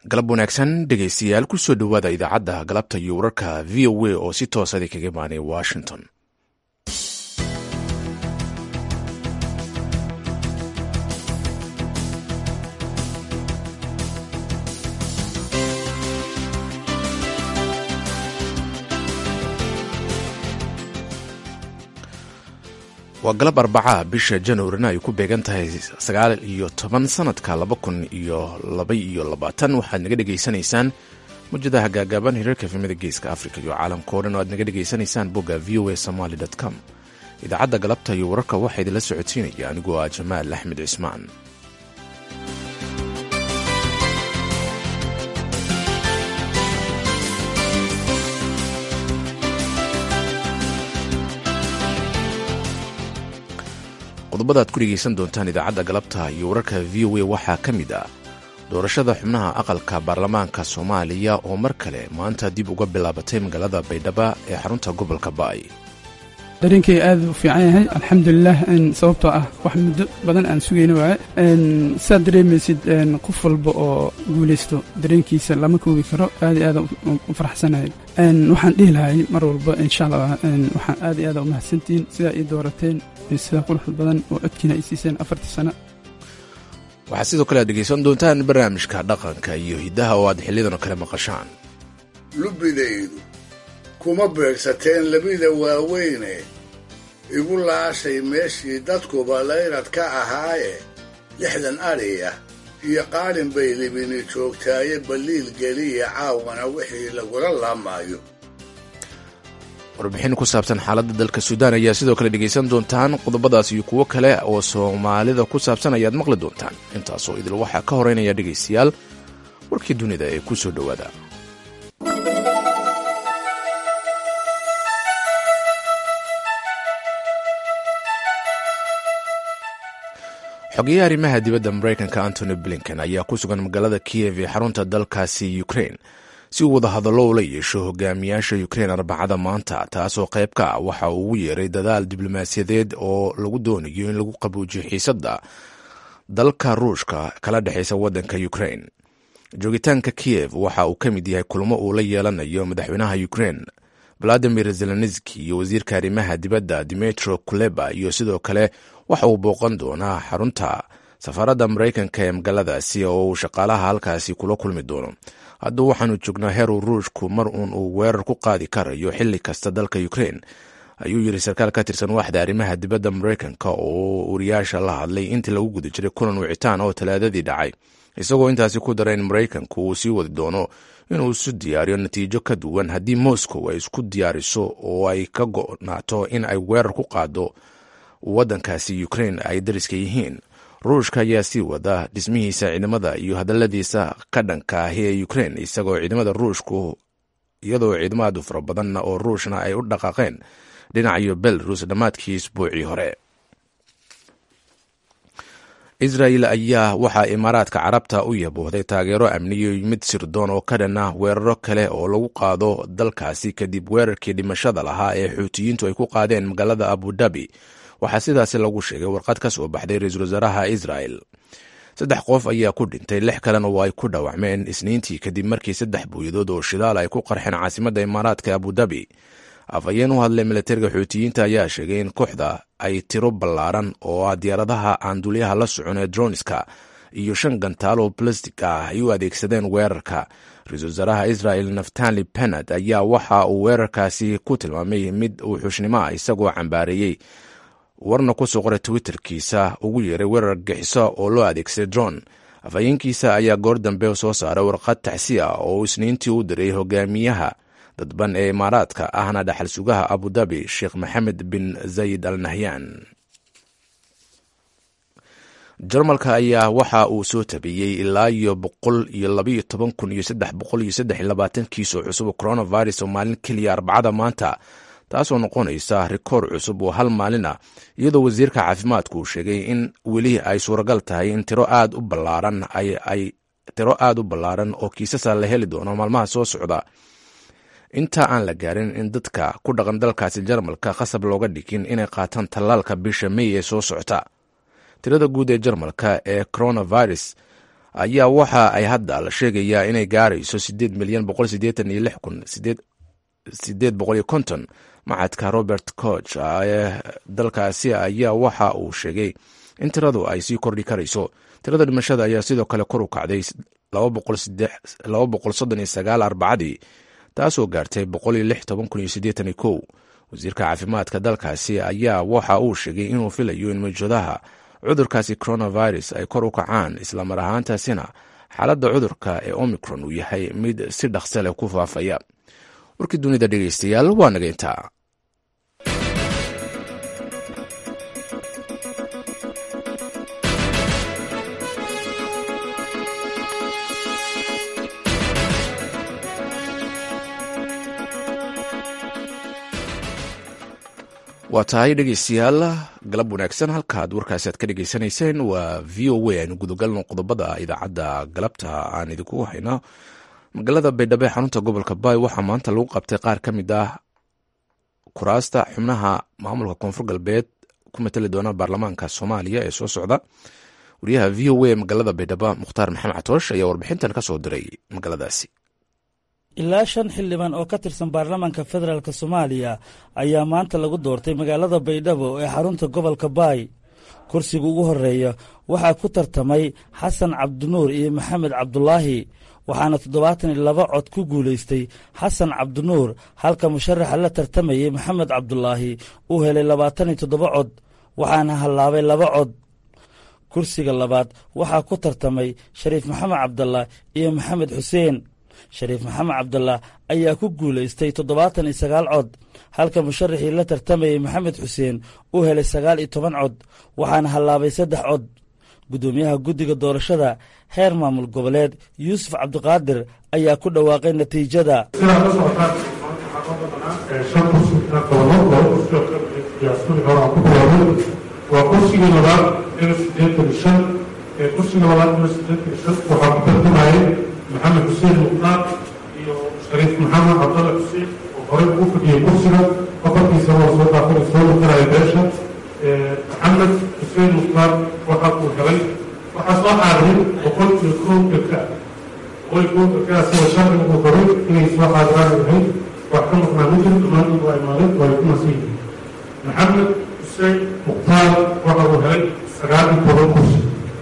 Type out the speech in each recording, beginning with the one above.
galab wanaagsan dhegaystayaal kusoo dhowaada idaacadda galabta iyo wararka v o a oo si toosada kaga imaanay washington waa galab arbacaha bisha januarina ay ku beegan tahay sagaal iyo toban sanadka laba kun iyo laba iyo labaatan waxaad naga dhegaysanaysaan mujadaha gaagaaban hirarka efemada geeska africa iyo caalamka o dhan oo aad naga dhegaysanaysaan bogga v o a somaly com idaacadda galabta iyo wararka waxaa idinla socodsiinaya anigoo ah jamaal axmed cismaan qodobada aad ku dhegaysan doontaan idaacadda galabta iyo wararka v o a waxaa ka mid ah doorashada xubnaha aqalka baarlamaanka soomaaliya oo mar kale maanta dib uga bilaabatay magaalada baydhaba ee xarunta gobolka baay dareenkay aad u fiican yahay alxamdulilah sababtoo ah wax muddo badan aan sugayna waaye saad dareemaysid qof walba oo guulaysto dareenkiisa lama koobi karo aad iyo aad u faraxsanahay waxaan dhihi lahay mar walba insha allah waxaan aad iyo aad u mahadsantihiin sidaa ii doorateen sida quruxda badan oo codkiina ay siiseen afartii sano waxaad sidoo kale aad dhegaysan doontaan barnaamijka dhaqanka iyo hiddaha oo aad xiliyadan kale maqashaan lubbidaydu kuma beegsateen labida waaweyne igu laashay meeshii dadkuba layrad ka ahaaye lixdan adhiya iyo qaadhin bay libini joogtaaye balliil geliya caawana wixii lagula laamaayo warbixin ku saabsan xaaladda dalka suudaan ayaa sidoo kale dhegaysan doontaan qodobadaas iyo kuwo kale oo soomaalida ku saabsan ayaad maqli doontaan intaasoo idil waxaa ka horeynaya dhegaystayaal warkii dunida ee ku soo dhowaada xogeyaha arrimaha dibadda maraykanka antony blinken ayaa ku sugan magaalada kiyev ee xarunta dalkaasi ukrain si uu wada hadallo ula yeesho hogaamiyaasha ukrein arbacada maanta taasoo qayb ka ah waxa uu ugu yeeray dadaal diblomaasiyadeed oo lagu doonayo in lagu qabuujiyo xiisadda dalka ruushka kala dhexaysa waddanka ukrein joogitaanka kiyev waxa uu ka mid yahay kulmo uu la yeelanayo madaxweynaha ukrein valadimir zelenski iyo wasiirka arrimaha dibadda dimetro kuleba iyo sidoo kale waxa uu booqan doonaa xarunta safaaradda maraykanka ee magaaladaasi oo uu shaqaalaha halkaasi kula kulmi doono hadda waxaanu joognaa heeruu ruushku mar uun uu weerar ku qaadi karayo xilli kasta dalka ukrein ayuu yidhi sarkaal ka tirsan waaxda arrimaha dibadda maraykanka oo wariyaasha la hadlay intii lagu guda jiray kulan wicitaan oo talaadadii dhacay isagoo intaasi ku dara in maraykanku uu sii wadi doono inuu isu diyaariyo natiijo ka duwan haddii moscow ay isku diyaariso oo ay ka go'naato in ay weerar ku qaado waddankaasi ukrein ay dariska yihiin ruushka ayaa sii wada dhismihiisa ciidamada iyo hadaladiisa ka dhanka ahi ee ukrein isagoo ciidamada ruushku iyadoo ciidamo aad u fara badanna oo ruushna ay u dhaqaaqeen dhinacayo belarus dhammaadkii isbuucii hore israel ayaa waxaa imaaraadka carabta u yaboohday taageero amniyo mid sirdoon oo ka dhan ah weeraro kale oo lagu qaado dalkaasi kadib weerarkii dhimashada lahaa ee xuutiyiintu ay ku qaadeen magaalada abudabi waxaa sidaasi lagu sheegay warqad ka soo baxday ra-iisul wasaaraha israel saddex qof ayaa ku dhintay lix kalena oo ay ku dhaawacmeen isniintii kadib markii saddex buuyadood oo shidaal ay ku qarxeen caasimadda imaaraadka abudabi afhayeen u hadlay milatariga xuutiyiinta ayaa sheegay in kooxda ay tiro ballaaran oo ah diyaaradaha aan dulyaha la socon ee droniska iyo shan gantaal oo balastig ah ay u adeegsadeen weerarka ra-iisul wasaaraha israel naftali benad ayaa waxa uu weerarkaasi ku tilmaamay mid uu xushnimo ah isagoo cambaareeyey warna ku soo qoray twitterkiisa ugu yeeray weerar gixiso oo loo adeegsaday dron afhayeenkiisa ayaa goor dambe soo saaray warqad taxsi ah oo isniintii u diray hogaamiyaha dadban ee imaaraadka ahna dhaxal sugaha abudabi sheekh maxamed bin zayid al nahyan jarmalka ayaa waxa uu soo tabiyey ilaa iyo boqol iyo labaiyo toban kun iyo saddex boqol iyo saddex iyo labaatan kiis oo cusub coronavirus oo maalin keliya arbacada maanta taasoo noqonaysa rikoor cusub oo hal maalin ah iyadoo wasiirka caafimaadku uu sheegay in weli ay suuragal tahay in tiro aad u ballaaran ay tiro aad u ballaaran oo kiisasa la heli doono maalmaha soo socda inta aan la gaarin in dadka ku dhaqan dalkaasi jarmalka khasab looga dhigin inay qaataan tallaalka bisha mey ee soo socota tirada guud ee jarmalka ee coronavirus ayaa waxa ay hadda la sheegayaa inay gaarayso sideed milyan boqol sideetan iyo lix kun sideed boqol iyo konton macadka robert coch ee dalkaasi ayaa waxa uu sheegay in tiradu ay sii kordhi karayso tirada dhimashada ayaa sidoo kale kor u kacday laba boqol soddon iyo sagaal arbacadii taasoo gaartay boqol iyo lix toban kun iyo siddeetan iyo kow wasiirka caafimaadka dalkaasi ayaa waxa uu sheegay inuu filayo in mawjadaha cudurkaasi coronavirus ay kor u kacaan islamar ahaantaasina xaaladda cudurka ee omicron uu yahay mid si dhaqse leh ku faafaya warkii dunida dhegeystayaal waa naga intaa waa tahay dhegeystayaal galab wanaagsan halkaad warkaasi aad ka dhegeysanayseen waa v o a aynu gudagalno qodobada idaacadda galabta aan idinku hayno magaalada baydhabo ee xarunta gobolka baay waxaa maanta lagu qabtay qaar ka mid ah kuraasta xubnaha maamulka koonfur galbeed ku matali doona baarlamaanka soomaaliya ee soo socda wariyaha v o a ee magaalada baydhabo mukhtaar maxamed catoosh ayaa warbixintan ka soo diray magaaladaasi ilaa shan xildhibaan oo ka tirsan baarlamaanka federaalk soomaaliya ayaa maanta lagu doortay magaalada baydhabo ee xarunta gobolka baay kursiga ugu horeeya waxaa ku tartamay xasan cabdinuur iyo maxamed cabdulaahi waxaana toddobaatan iyo laba cod ku guulaystay xasan cabdinuur halka musharaxa la tartamayey maxamed cabdulaahi uu helay labaatan iyo toddoba cod waxaana hallaabay laba cod kursiga labaad waxaa ku tartamay shariif maxamed cabdallah iyo maxamed xuseen shariif maxamed cabdallah ayaa ku guulaystay toddobaatan iyo sagaal cod halka musharaxii la tartamayey maxamed xuseen uu helay sagaal iyo toban cod waxaana hallaabay saddex cod guddoomiyaha guddiga doorashada heer maamul goboleed yuusuf cabdiqaadir ayaa ku dhawaaqay natiijada sidaa la socotaan shan kursi todoba kursi hore ku bilaabay waa kursigii labaad ila siddeetan iyo shan kursiga labaad ila siddeetan iyo shan waxaa ku tartamayay maxamed xuseen muqdaar iyo shariif maxamed cabdalla xuseen oo horey ugu fadhiyey kursiga afartiisa waa soo daafay soo matalaya beesha maxamed xuseen muqdaar waxa uu helay waxaa soo xaadiray boqol iyo kow degka boqol iyo kow degkaa sida sharciga uu qoray inay soo xaadiraan yahay wax ka maqnaa ma jiro dhammaantood waa imaadeen waa ay ku nasan yihiin maxamed xuseen muqdaar waxa uu helay sagaal iyo toban kursi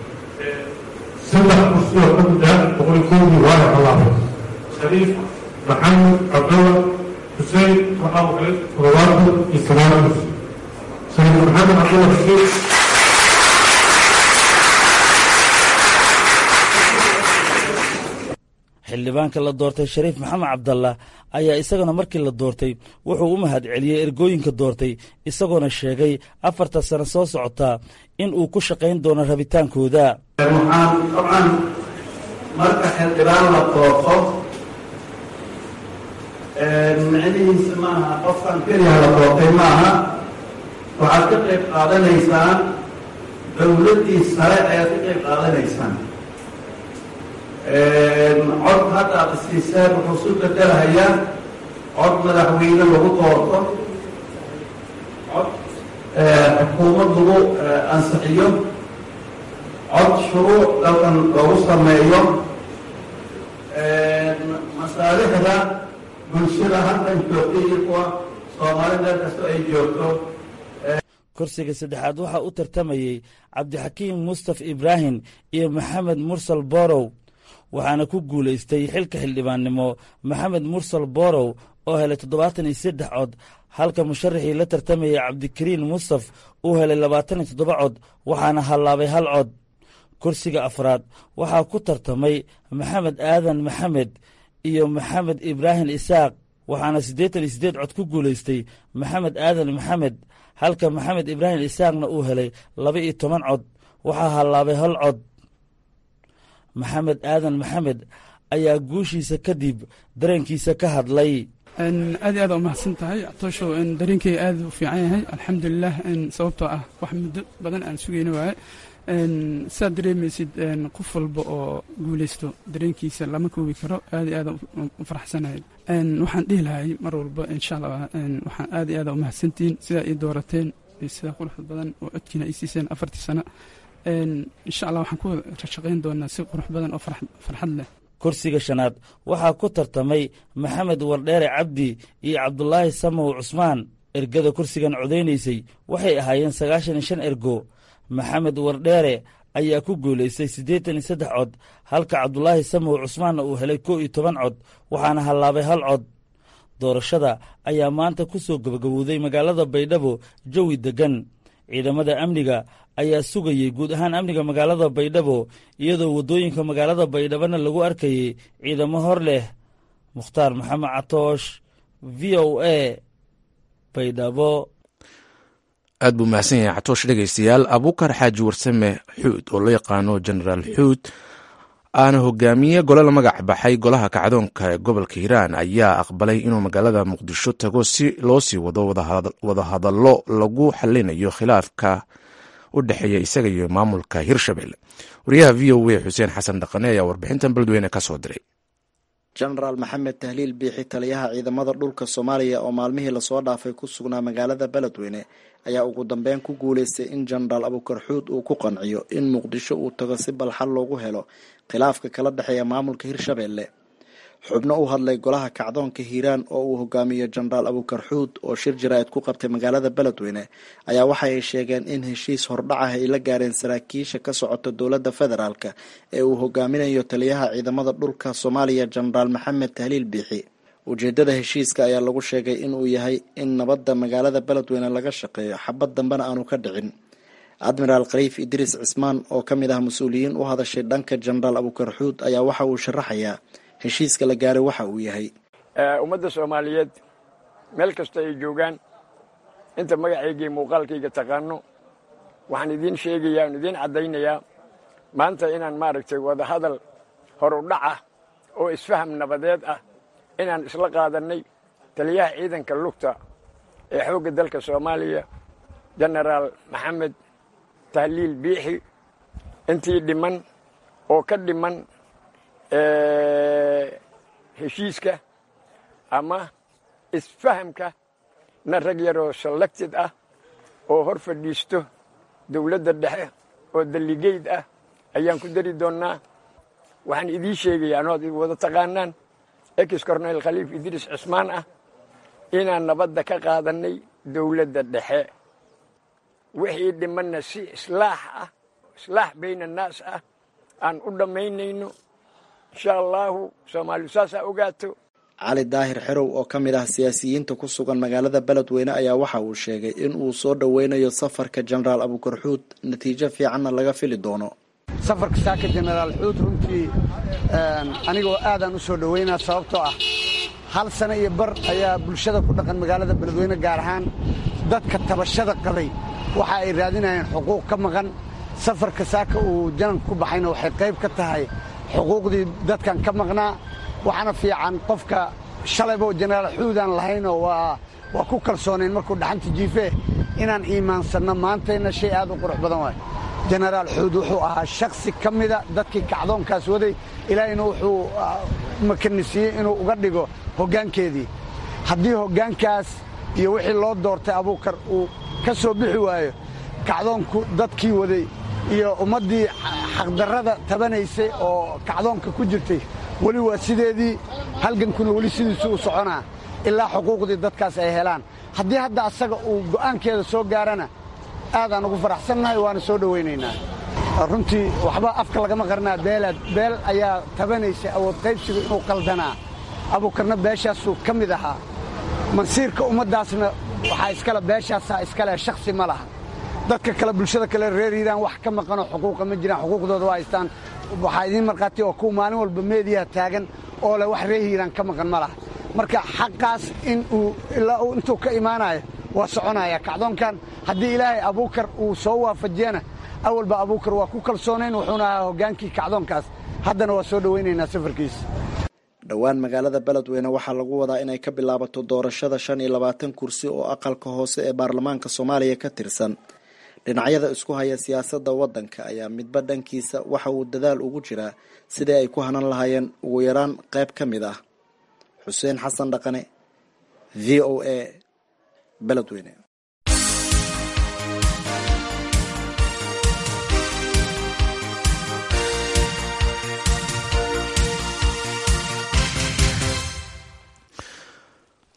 saddex kursi oo ka mid ah boqol iyo kowdii waa ay hallaabay shariif maxamed cabdalla xuseen waxa uu helay toddobaatan iyo sagaal kursi shariif maxamed cabdalla xuseen xildhibaanka la doortay shariif maxamed cabdallah ayaa isagana markii la doortay wuxuu u mahad celiyey ergooyinka doortay isagoona sheegay afarta sano soo socotaa in uu ku shaqayn doono rabitaankooda waxaan dabcan marka xildhibaan la doorto micnihiisa maaha qofkan keliya la doortay maaha waxaad ka qayb qaadanaysaan dowladdii sare ayaad ka qayb qaadanaysaan cod hadda aad isiiseen wuxuu su bedelahayaa cod madaxweyne lagu doorto cod xukuumad lagu ansixiyo cod shuruuc dalkan lagu sameeyo masaalixda bulshada halkan joogta iyo kuwa soomaali meel kastoo ay joogto kursiga saddexaad waxaa u tartamayey cabdixakiim mustaf ibraahim iyo maxamed mursal borow waxaana ku guulaystay xilka xildhibaannimo maxamed mursal borow oo helay toddobaatan iyo saddex cod halka musharaxii la tartamayay cabdikariin mustaf uu helay labaatan iyo toddoba cod waxaana hallaabay hal cod kursiga afraad waxaa ku tartamay maxamed aadan maxamed iyo maxamed ibraahim isaaq waxaana siddeetan iyo siddeed cod ku guulaystay maxamed aadan maxamed halka maxamed ibraahim isaaqna uu helay laba iyo toban cod waxaa hallaabay hal cod maxamed aadan maxamed ayaa guushiisa kadib dareenkiisa ka hadlay aad iyo aad umahadsan tahay catooshow dareenkay aad u fiican yahay alxamdulilah sababtoo ah wax muddo badan aan sugayna waaye saad dareemaysid qof walba oo guulaysto dareenkiisa lama koobi karo aad iyo aad u faraxsanahay waxaan dhihi lahay mar walba insha allah waxaan aad iyo aad umahadsantihiin sidaa ii doorateen sidaa quruxda badan oo codkiina ay siiseen afartii sano insha allah waxaan ku shaqayn doonaa si qurux badan oo farxad leh kursiga shanaad waxaa ku tartamay maxamed wardheere cabdi iyo cabdulaahi samow cusmaan ergada kursigan codaynaysay waxay ahaayeen sagaashan iyo shan ergo maxamed wardheere ayaa ku guulaystay siddeetan iyo saddex cod halka cabdulaahi samow cusmaanna uu helay kow iyo toban cod waxaana hallaabay hal cod doorashada ayaa maanta ku soo gabagabowday magaalada baydhabo jawi deggan ciidamada amniga ayaa sugayey guud ahaan amniga magaalada baydhabo iyadoo waddooyinka magaalada baydhabona lagu arkayey ciidamo hor leh mukhtaar maxamed catoosh v o a baydhabo aad buu mahadsan yahay catoosh dhegaystayaal abuukar xaaji warsame xuud oo loo yaqaano genaraal xuud aana hogaamiye gole la magac baxay golaha kacdoonka ee gobolka hiiraan ayaa aqbalay inuu magaalada muqdisho tago si loo sii wado wadahadallo lagu xalinayo khilaafka u dhexeeya isaga iyo maamulka hirshabelle wariyaha v o a xuseen xasan dhaqane ayaa warbixintan beledweyne ka soo diray jenaraal maxamed tahliil biixi taliyaha ciidamada dhulka soomaaliya oo maalmihii lasoo dhaafay ku sugnaa magaalada beledweyne ayaa ugu dambeyn ku guuleystay in jenaraal abukar xuud uu ku qanciyo in muqdisho uu tago si balxal loogu helo khilaafka kala dhexeeya maamulka hirshabelle xubno u hadlay golaha kacdoonka hiiraan oo uu hogaamiyo jenaraal abukar xuud oo shir jaraa'id ku qabtay magaalada beledweyne ayaa waxa ay sheegeen in heshiis hordhacah ay la gaareen saraakiisha ka socota dowladda federaalk ee uu hogaaminayo taliyaha ciidamada dhulka soomaaliya jenaraal maxamed tahliil biixi ujeedada heshiiska ayaa lagu sheegay inuu yahay in nabadda magaalada beledweyne laga shaqeeyo xabad dambena aanu ka dhicin admiraal khaliif idriis cismaan oo ka mid ah mas-uuliyiin u hadashay dhanka jenaraal abukar xuud ayaa waxa uu sharaxayaa heshiiska la gaaray waxa uu yahay ummadda soomaaliyeed meel kasta ay joogaan inta magacaygii muuqaalkayga taqaano waxaan idiin sheegayaa aan idiin caddaynayaa maanta inaan maaragtay wadahadal hor u dhac ah oo isfaham nabadeed ah inaan isla qaadannay taliyaha ciidanka lugta ee xoogga dalka soomaaliya jenaraal maxamed tahliil biixi intii dhiman oo ka dhiman heshiiska ama isfahamka na rag yaroo selected ah oo hor fadhiisto dowladda dhexe oo daligeyd ah ayaan ku dari doonnaa waxaan idiin sheegayaa anood wada taqaanaan ex cornel khaliif idriis cismaan ah inaan nabadda ka qaadannay dowladda dhexe wixii dhimanna si islaax ah islaax bayna annaas ah aan u dhammaynayno insha allaahu soomaalidu saasaa ogaato cali daahir xerow oo ka mid ah siyaasiyiinta ku sugan magaalada beledweyne ayaa waxa uu sheegay in uu soo dhoweynayo safarka jenaraal abukar xuud natiijo fiicanna laga fili doono safarka saaka jenaraal xuud runtii anigoo aadaan u soo dhoweynaa sababtoo ah hal sano iyo bar ayaa bulshada ku dhaqan magaalada beledweyne gaar ahaan dadka tabashada qabay waxa ay raadinayeen xuquuq ka maqan safarka saaka uu jananka ku baxayna waxay qayb ka tahay xuquuqdii dadkan ka maqnaa waxaana fiican qofka shalaybo jenaraal xuudaan lahaynoo waa waa ku kalsoonayn markuu dhaxanta jiife inaan iimaansanno maantayna shay aad u qurux badan waay jenaraal xuud wuxuu ahaa shaksi ka mida dadkii kacdoonkaas waday ilaahayna wuxuu makanisiiyey inuu uga dhigo hoggaankeedii haddii hoggaankaas iyo wixii loo doortay abuukar uu ka soo bixi waayo kacdoonku dadkii waday iyo ummaddii xaqdarrada tabanaysay oo kacdoonka ku jirtay weli waa sideedii halgankuna weli sidiisu u soconaa ilaa xuquuqdii dadkaas ay helaan haddii hadda asaga uu go'aankeeda soo gaarana aadaan ugu faraxsannahay waana soo dhowaynaynaa runtii waxba afka lagama qarnaa beelaad beel ayaa tabanaysay awood qaybsigu inuu qaldanaa abuukarna beeshaasuu ka mid ahaa mansiirka ummaddaasna waxaa iskale beeshaasaa iskale shakhsi ma laha dadka kale bulshada kale reer hiiraan wax ka maqanoo xuquuqa ma jiraan xuquuqdooda waa haystaan waxaa idiin markhaati oo kuwa maalin walba meediyaha taagan oo leh wax reer hiiraan ka maqan ma laha marka xaqaas in uu ilaa uu intuu ka imaanayo waa soconaya kacdoonkan haddii ilaahay abuukar uu soo waafajiyana awalba abuukar waa ku kalsoonayn wuxuuna ahaa hoggaankii kacdoonkaas haddana waa soo dhowaynaynaa safarkiisa dhowaan magaalada beledweyne waxaa lagu wadaa inay ka bilaabato doorashada shan iyo labaatan kursi oo aqalka hoose ee baarlamaanka soomaaliya ka tirsan dhinacyada isku haya siyaasadda waddanka ayaa midba dhankiisa waxa uu dadaal ugu jiraa sidii ay ku hanan lahaayeen ugu yaraan qayb ka mid ah xuseen xasan dhaqane v o a beledweyne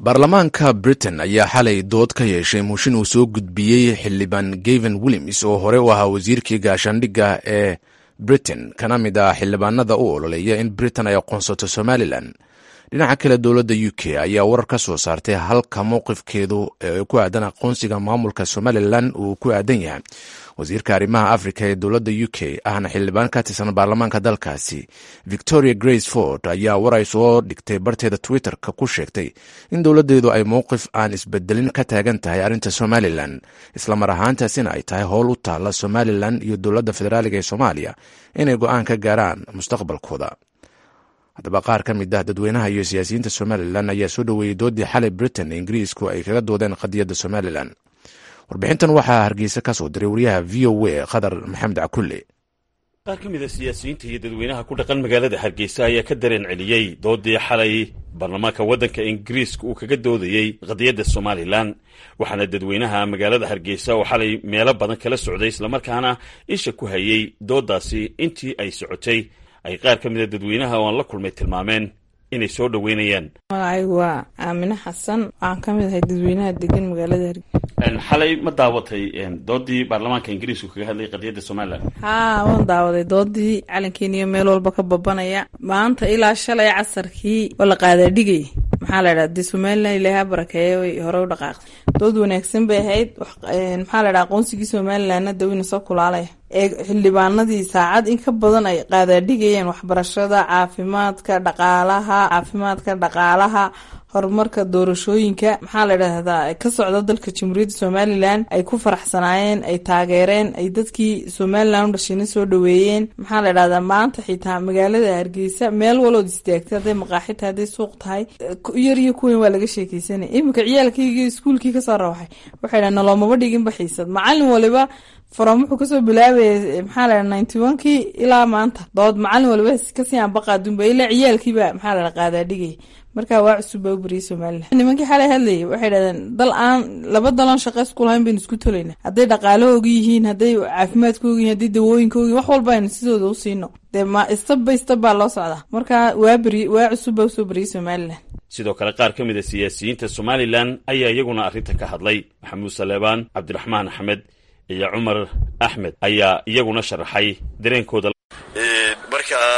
baarlamaanka britain ayaa xalay dood ka yeeshay muushin uu soo gudbiyey xildhibaan gaven williams oo hore u ahaa wasiirkii gaashaandhigga ee britain kana mid ah xildhibaanada u ololeeya in britain ay aqoonsato somalilan dhinaca kale dowladda u k ayaa warar ka soo saartay halka mowqifkeedu ee ku aadan aqoonsiga maamulka somalilan uu ku aadan yahay wasiirka arrimaha africa ee dowladda u k ahna xildhibaan ka tirsan baarlamaanka dalkaasi victoria grace ford ayaa war ay soo dhigtay barteeda twitter-ka ku sheegtay in dowladdeedu ay mowqif aan isbedelin ka taagan tahay arrinta somalilan islamar ahaantaasina ay tahay howl u taalla somalilan iyo dowladda federaaliga ee soomaaliya inay go-aan ka gaaraan mustaqbalkooda haddaba qaar ka mid ah dadweynaha iyo siyaasiyiinta somalilan ayaa soo dhoweeyey doodii xalay britain ee ingiriisku ay kaga doodeen qadiyadda somalilan warbixintan waxaa hargeysa ka soo diray wariyaha v o a khadar maxamed cakulle qaar ka mid a siyaasiyiinta iyo dadweynaha ku dhaqan magaalada hargeysa ayaa ka dareen celiyey doodii xalay baarlamaanka waddanka ingiriiska uu kaga doodayey qadiyadda somalilan waxaana dadweynaha magaalada hargeysa oo xalay meelo badan kala socday islamarkaana isha ku hayey dooddaasi intii ay socotay ay qaar ka mida dadweynaha oo aan la kulmay tilmaameen inay soo dhoweynayaan magacaygu waa aamine xasan waxaan ka mid ahay dadweynaha degan magaalada hargeysa xalay ma daawatay doodii baarlamaanka ingiriisku kaga hadlayay qadiyadda somalilan haa waan daawaday doodii calankeeniyo meel walba ka babanaya maanta ilaa shalay casarkii oo la qaadaadhigay maxaa la dhaha dee somalilan ilaaha barakeeye way hore u dhaqaaqday dood wanaagsan bay ahayd maxaa la dhaha aqoonsigii somalilanna dawina soo kulaalaya ee xildhibaanadii saacad in ka badan ay qaadaadhigayeen waxbarashada caafimaadka dhaqaalaha caafimaadka dhaqaalaha horumarka doorashooyinka maxaa la dhahdaa ka socda dalka jamhuuriyadda somalilan ay ku faraxsanaayeen ay taageereen ay dadkii somalilan u dhashayna soo dhaweeyeen maxaa la dhahdaa maanta xitaa magaalada hargeysa meel walood istaagtay hadday maqaaxi tahay hadday suuq tahay yar iyo kuweyn waa laga sheekeysanaya iminka ciyaalkaygii iskuulkii kasoo rawaxay waxay dhaha naloomaba dhiginba xiisad macalin waliba from wuxuu kasoo bilaabaya maxaa la ninety one kii ilaa maanta dood macalin waliba kasii anbaqaadunba ilaa ciyaalkiiba maxaa la qaadaadhigay marka waa cusub baa u bariyay somalilan nimankii xalay hadlayay waxay dhahdeen dal aan laba dalan shaqo isku lahayn baynu isku tolayna hadday dhaqaalahooga yihiin hadday caafimaadkooga yihin hadday dawooyinkooga yihin wax walba aynu sidooda u siino dee ma istab by istab baa loo socdaa marka waa beri waa cusub baa usoo bariyay somalilan sidoo kale qaar ka mid a siyaasiyiinta somalilan ayaa iyaguna arrinta ka hadlay maxamuud saleebaan cabdiraxmaan axmed iyo cumar axmed ayaa iyaguna sharaxay dareenkooda markaa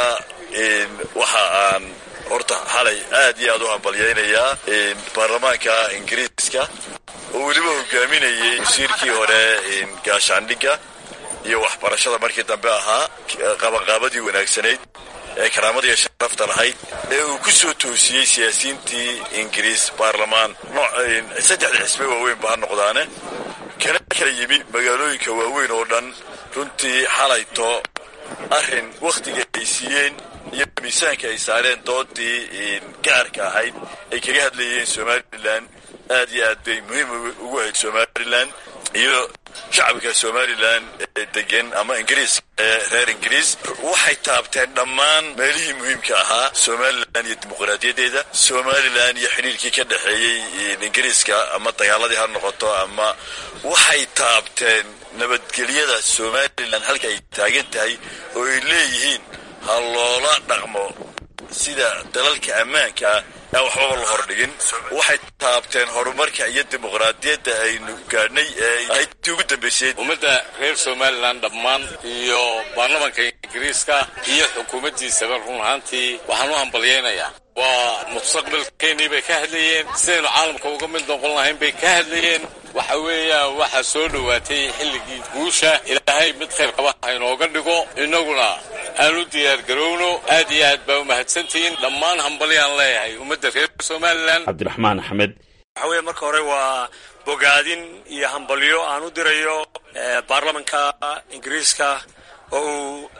waxa aan horta xalay aad iyo aad u hambalyaynayaa baarlamaanka ingiriiska oo weliba hogaaminayay wasiirkii hore gaashaandhigga iyo waxbarashada markii dambe ahaa qabanqaabadii wanaagsanayd ee karaamadiiyo sharafta lahayd ee uu ku soo toosiyey siyaasiyiintii ingiriis baarlamaan saddexda xisbe waaweyn ba ha noqdaane kana kala yimi magaalooyinka waaweyn oo dhan runtii xalayto arrin wakhtiga ay siiyeen iyo miisaanka ay saareen doodii gaarka ahayd ay kaga hadlayeen somalilan aad iyo aad bay muhiim ugu ahayd somalilan iyo shacabka somalilan ee degan ama ingiriis ee reer ingiriis waxay taabteen dhammaan meelihii muhiimka ahaa somalilan iyo dimuqraadiyadeeda somalilan iyo xidhiirkii ka dhexeeyey ingiriiska ama dagaaladii ha noqoto ama waxay taabteen nabadgelyada somalilan halka ay taagan tahay oo ay leeyihiin ha loola dhaqmo sida dalalka ammaanka ah aan waxbaba la hordhigin waxay taabteen horumarka iyo dimuqraadiyadda aynu gaadhnay ee aydtii ugu dambaysay ummadda reer somalilan dhammaan iyo baarlamanka ingiriiska iyo xukuumaddiisaba run ahaantii waxaan u hambalyaynayaa waa mustaqbalkeennii bay ka hadlayeen sidaynu caalamka uga mid noqon lahayn bay ka hadlayeen waxa weeyaan waxaa soo dhowaatay xilligii guusha ilaahay mid khayr qaba ha inooga dhigo innaguna aan u diyaargarowno aad iyo aad baa u mahadsantihiin dhammaan hambalyaan leeyahay ummadda reer somalilan cabdiraxmaan axmed waxa weeye marka hore waa bogaadin iyo hambalyo aan u dirayo baarlamanka ingiriiska oo uu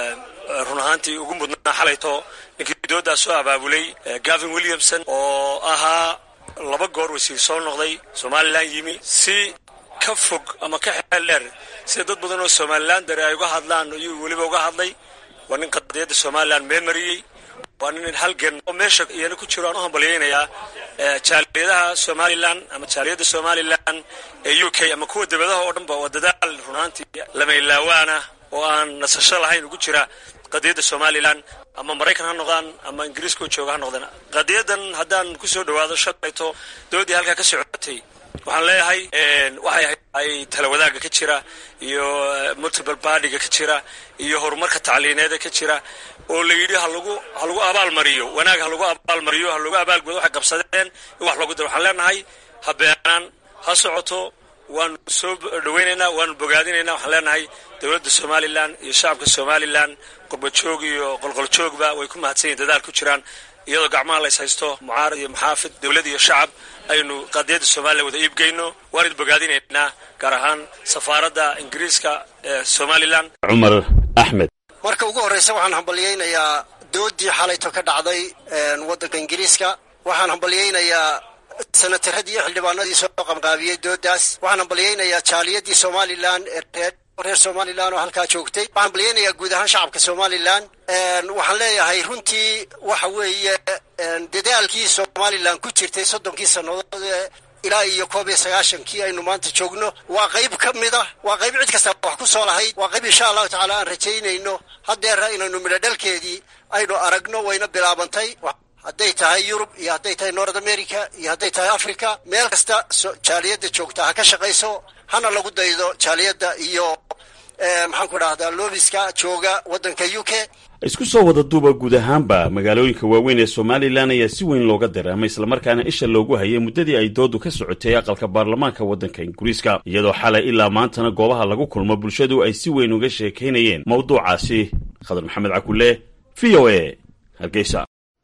run ahaantii ugu mudnaa xalayto ninkii doodaa soo abaabulay gavin williamson oo ahaa laba goor wasiir soo noqday somalilan yimi si ka fog ama ka xeel dheer sida dad badan oo somalilan dare ay uga hadlaan ayuu weliba uga hadlay waa nin qadiyadda somalilan meemariyey waa nin halgan oo meesha iyana ku jiro aan u hambalyaynayaa jaaliyadaha somalilan ama jaaliyadda somalilan ee u k ama kuwa debadaha oo dhanba waa dadaal runaantii lamaylawaana oo aan nasasho lahayn ugu jira qadiyadda somalilan ama maraykan ha noqdaan ama ingiriiska oo jooga ha noqdaan qadiyadan haddaan kusoo dhawaado shalayto doodii halkaa ka socotay waxaan leeyahay waxay ay talawadaaga ka jira iyo multiple bardiga ka jira iyo horumarka tacliineeda ka jira oo la yidhi halagu ha lagu abaalmariyo wanaag ha lagu abaalmariyo ha lagu abaalgudo waxay qabsadeen in wax lagu daro waxaan leenahay ha beenaan ha socoto waanu soo dhawaynaynaa waanu bogaadinaynaa waxaan leenahay dowladda somalilan iyo shacabka somalilan qurbajoog iyo qolqoljoogba way ku mahadsan yihin dadaal ku jiraan iyadoo gacmaha lays haysto mucaarad iyo maxaafid dowlad iyo shacab aynu qadiyadda somalilan wada iibgeyno waanid bogaadinaynaa gaar ahaan safaaradda ingiriiska ee somalilan cumar axmed marka ugu horreysa waxaan hambalyaynayaa doodii xalayto ka dhacday waddanka ingiriiska waxaan hambalyaynayaa sanataradii iyo xildhibaanadii soo qamqaabiyey doodaas waxaan hambalyaynayaa jaaliyadii somalilan ee reer reer somalilan oo halkaa joogtay waxaan hambalyaynayaa guud ahaan shacabka somalilan waxaan leeyahay runtii waxa weeye dadaalkii somalilan ku jirtay soddonkii sannadood ee ilaa iyo koob iyo sagaashankii aynu maanta joogno waa qayb ka mid ah waa qayb cid kasta wax ku soo lahayd waa qayb insha allahu tacaala aan rajaynayno haddeera inaynu midho dhalkeedii aynu aragno wayna bilaabantay hadday tahay yurub iyo hadday tahay north america iyo hadday tahay africa meel kasta jaaliyadda joogta ha ka shaqayso hana lagu daydo jaaliyadda iyo maxaan ku dhahdaa loobiska jooga waddanka u k isku soo wada duuba guud ahaanba magaalooyinka waaweyn ee somalilan ayaa si weyn looga dareemay islamarkaana isha loogu hayay muddadii ay doodu ka socotay aqalka baarlamaanka waddanka ingiriiska iyadoo xalay ilaa maantana goobaha lagu kulmo bulshadu ay si weyn uga sheekaynayeen mawduucaasi khadar maxamed cakule v o a hargeysa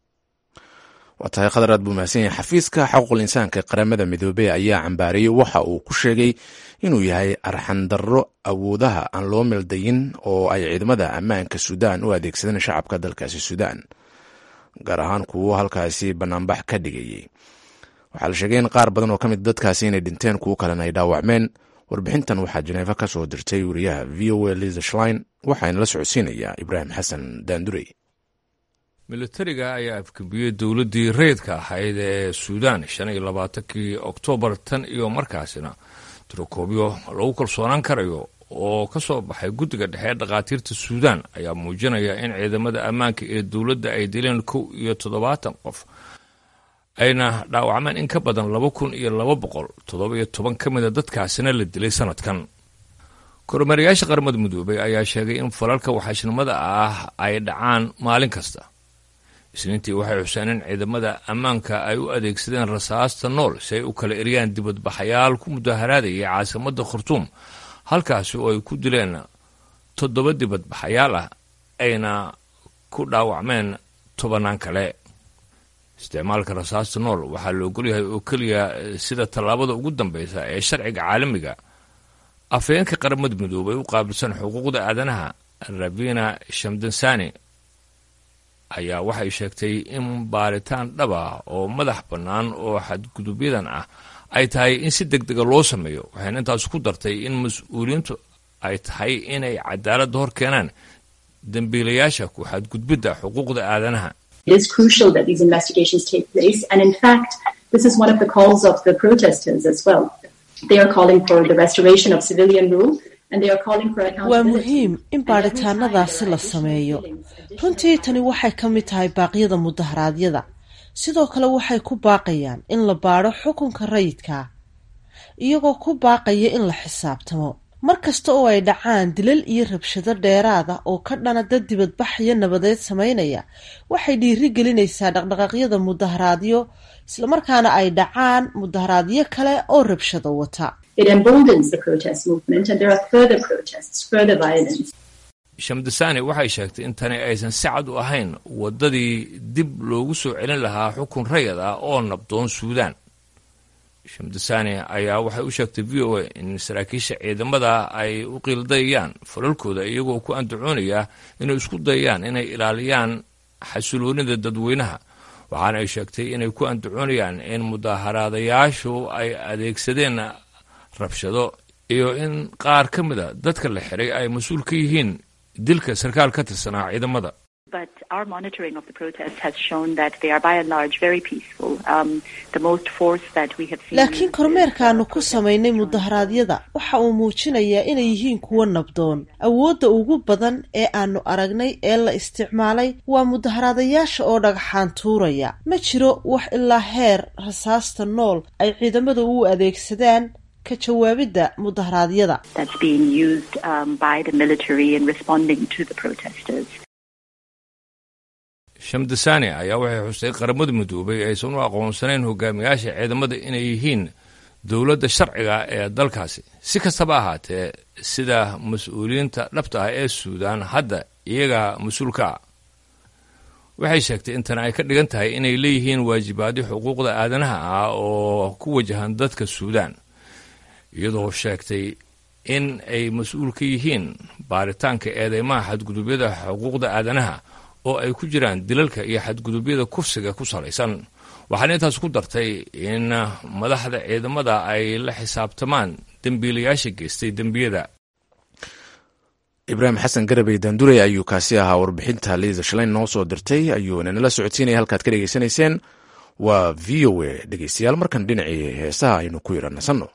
waa tahay khadar aad buu mahadsan yahay xafiiska xaquuqul insaanka qaramada midoobey ayaa cambaariyey waxa uu ku sheegay inuu yahay arxandarro awoodaha aan loo meeldayin oo ay ciidamada ammaanka suudaan u adeegsadeen shacabka dalkaasi suudaan gaar ahaan kuwo halkaasi banaanbax ka dhigayey waxaa la sheegay in qaar badan oo ka mid dadkaasi inay dhinteen kuwo kalena ay dhaawacmeen warbixintan waxaa jeneefa ka soo dirtay wariyaha v o a liza shlein waxaana la socodsiinayaa ibraahim xasan daandurey militariga ayaa afkabiyey dowladdii rayidka ahayd ee suudaan shan iyo labaatankii oktoobar tan iyo markaasina tirokoobyo lagu kalsoonaan karayo oo ka soo baxay guddiga dhexe ee dhakhaatiirta suudaan ayaa muujinaya in ciidamada ammaanka ee dowladda ay dileen kow iyo toddobaatan qof ayna dhaawacmeen in ka badan laba kun iyo laba boqol toddoba iyo toban ka mida dadkaasina la dilay sanadkan kormeerayaasha qaramada midoobey ayaa sheegay in falalka waxaashnimada ah ay dhacaan maalin kasta isniintii waxay xuseen in ciidamada ammaanka ay u adeegsadeen rasaasta nool si ay u kala eriyaan dibadbaxayaal ku mudaharaadayay caasimadda khartuum halkaasi oo ay ku dileen toddoba dibadbaxayaal ah ayna ku dhaawacmeen tobanaan kale isticmaalka rasaasta nool waxaa la ogolyahay oo keliya sida tallaabada ugu dambeysa ee sharciga caalamiga afhayeenka qaramada midoobay u qaabilsan xuquuqda aadanaha rabina shamdansani ayaa waxay sheegtay in baaritaan dhab ah oo madax bannaan oo xadgudubyadan ah ay tahay in si deg dega loo sameeyo waxayna intaas ku dartay in mas-uuliyiintu ay tahay inay cadaaladda hor keenaan dembiilayaasha ku xadgudbidda xuquuqda aadanaha It is crucial that these investigations take place. And in fact, this is one of the calls of the protesters as well. They are calling for the restoration of civilian rule. waa muhiim in baadhitaanadaasi la sameeyo runtii tani waxay ka mid tahay baaqyada mudaharaadyada sidoo kale waxay ku baaqayaan in la baadho xukunka rayidka iyagoo ku baaqaya in la xisaabtamo mar kasta oo ay dhacaan dilal iyo rabshado dheeraad ah oo ka dhana dad dibadbaxyo nabadeed samaynaya waxay dhiiri gelinaysaa dhaqdhaqaaqyada mudaharaadyo islamarkaana ay dhacaan mudaharaadyo kale oo rabshado wata shamdasani waxay sheegtay in tani aysan si cad u ahayn waddadii dib loogu soo celin lahaa xukun rayad ah oo nabdoon suudaan shamdasani ayaa waxay u sheegtay v o a in saraakiisha ciidamada ay u qiildayayaan falalkooda iyagoo ku andacoonaya inay isku dayayaan inay ilaaliyaan xasiloonida dadweynaha waxaana ay sheegtay inay ku andacoonayaan in mudaaharaadayaashu ay adeegsadeen rabshado iyo in qaar ka mida dadka la xiray ay mas-uul ka yihiin dilka sarkaal ka tirsanaa ciidamada But our monitoring of the protests has shown that they are by and large very peaceful. Um, the most force that we have seen. laakiin kormeerkaanu ku samaynay mudaharaadyada waxa uu muujinayaa inay yihiin kuwo nabdoon awoodda ugu badan ee aanu aragnay ee la isticmaalay waa mudaharaadayaasha oo dhagxaan tuuraya ma jiro wax ilaa heer rasaasta nool ay ciidamadu u adeegsadaan ka jawaabidda mudaharaadyada That's being used um, by the military in responding to the protesters. shamdasani ayaa waxay xustay qaramada midoobay aysan u aqoonsanayn hogaamiyaasha ciidamada inay yihiin dowladda sharciga ee dalkaasi si kastaba ahaatee sida mas-uuliyiinta dhabta ah ee suudaan hadda iyagaa mas-uulka ah waxay sheegtay in tan ay ka dhigan tahay inay leeyihiin waajibaadyo xuquuqda aadanaha ah oo ku wajahan dadka suudaan iyadoo sheegtay in ay mas-uul ka yihiin baaritaanka eedeymaha xadgudubyada xuquuqda aadanaha oo ay ku jiraan dilalka iyo xadgudubyada kufsiga ku salaysan waxaana intaas ku dartay in madaxda ciidamada ay la xisaabtamaan dembiilayaasha geystay dembiyada ibraahim xasan garabey daandurey ayuu kaasi ahaa warbixinta liisa shalayn noo soo dirtay ayuuna nala socodsiinaya halkaad ka dhegaysanayseen waa v o a dhegeystayaal markan dhinacii heesaha aynu ku yara nasanno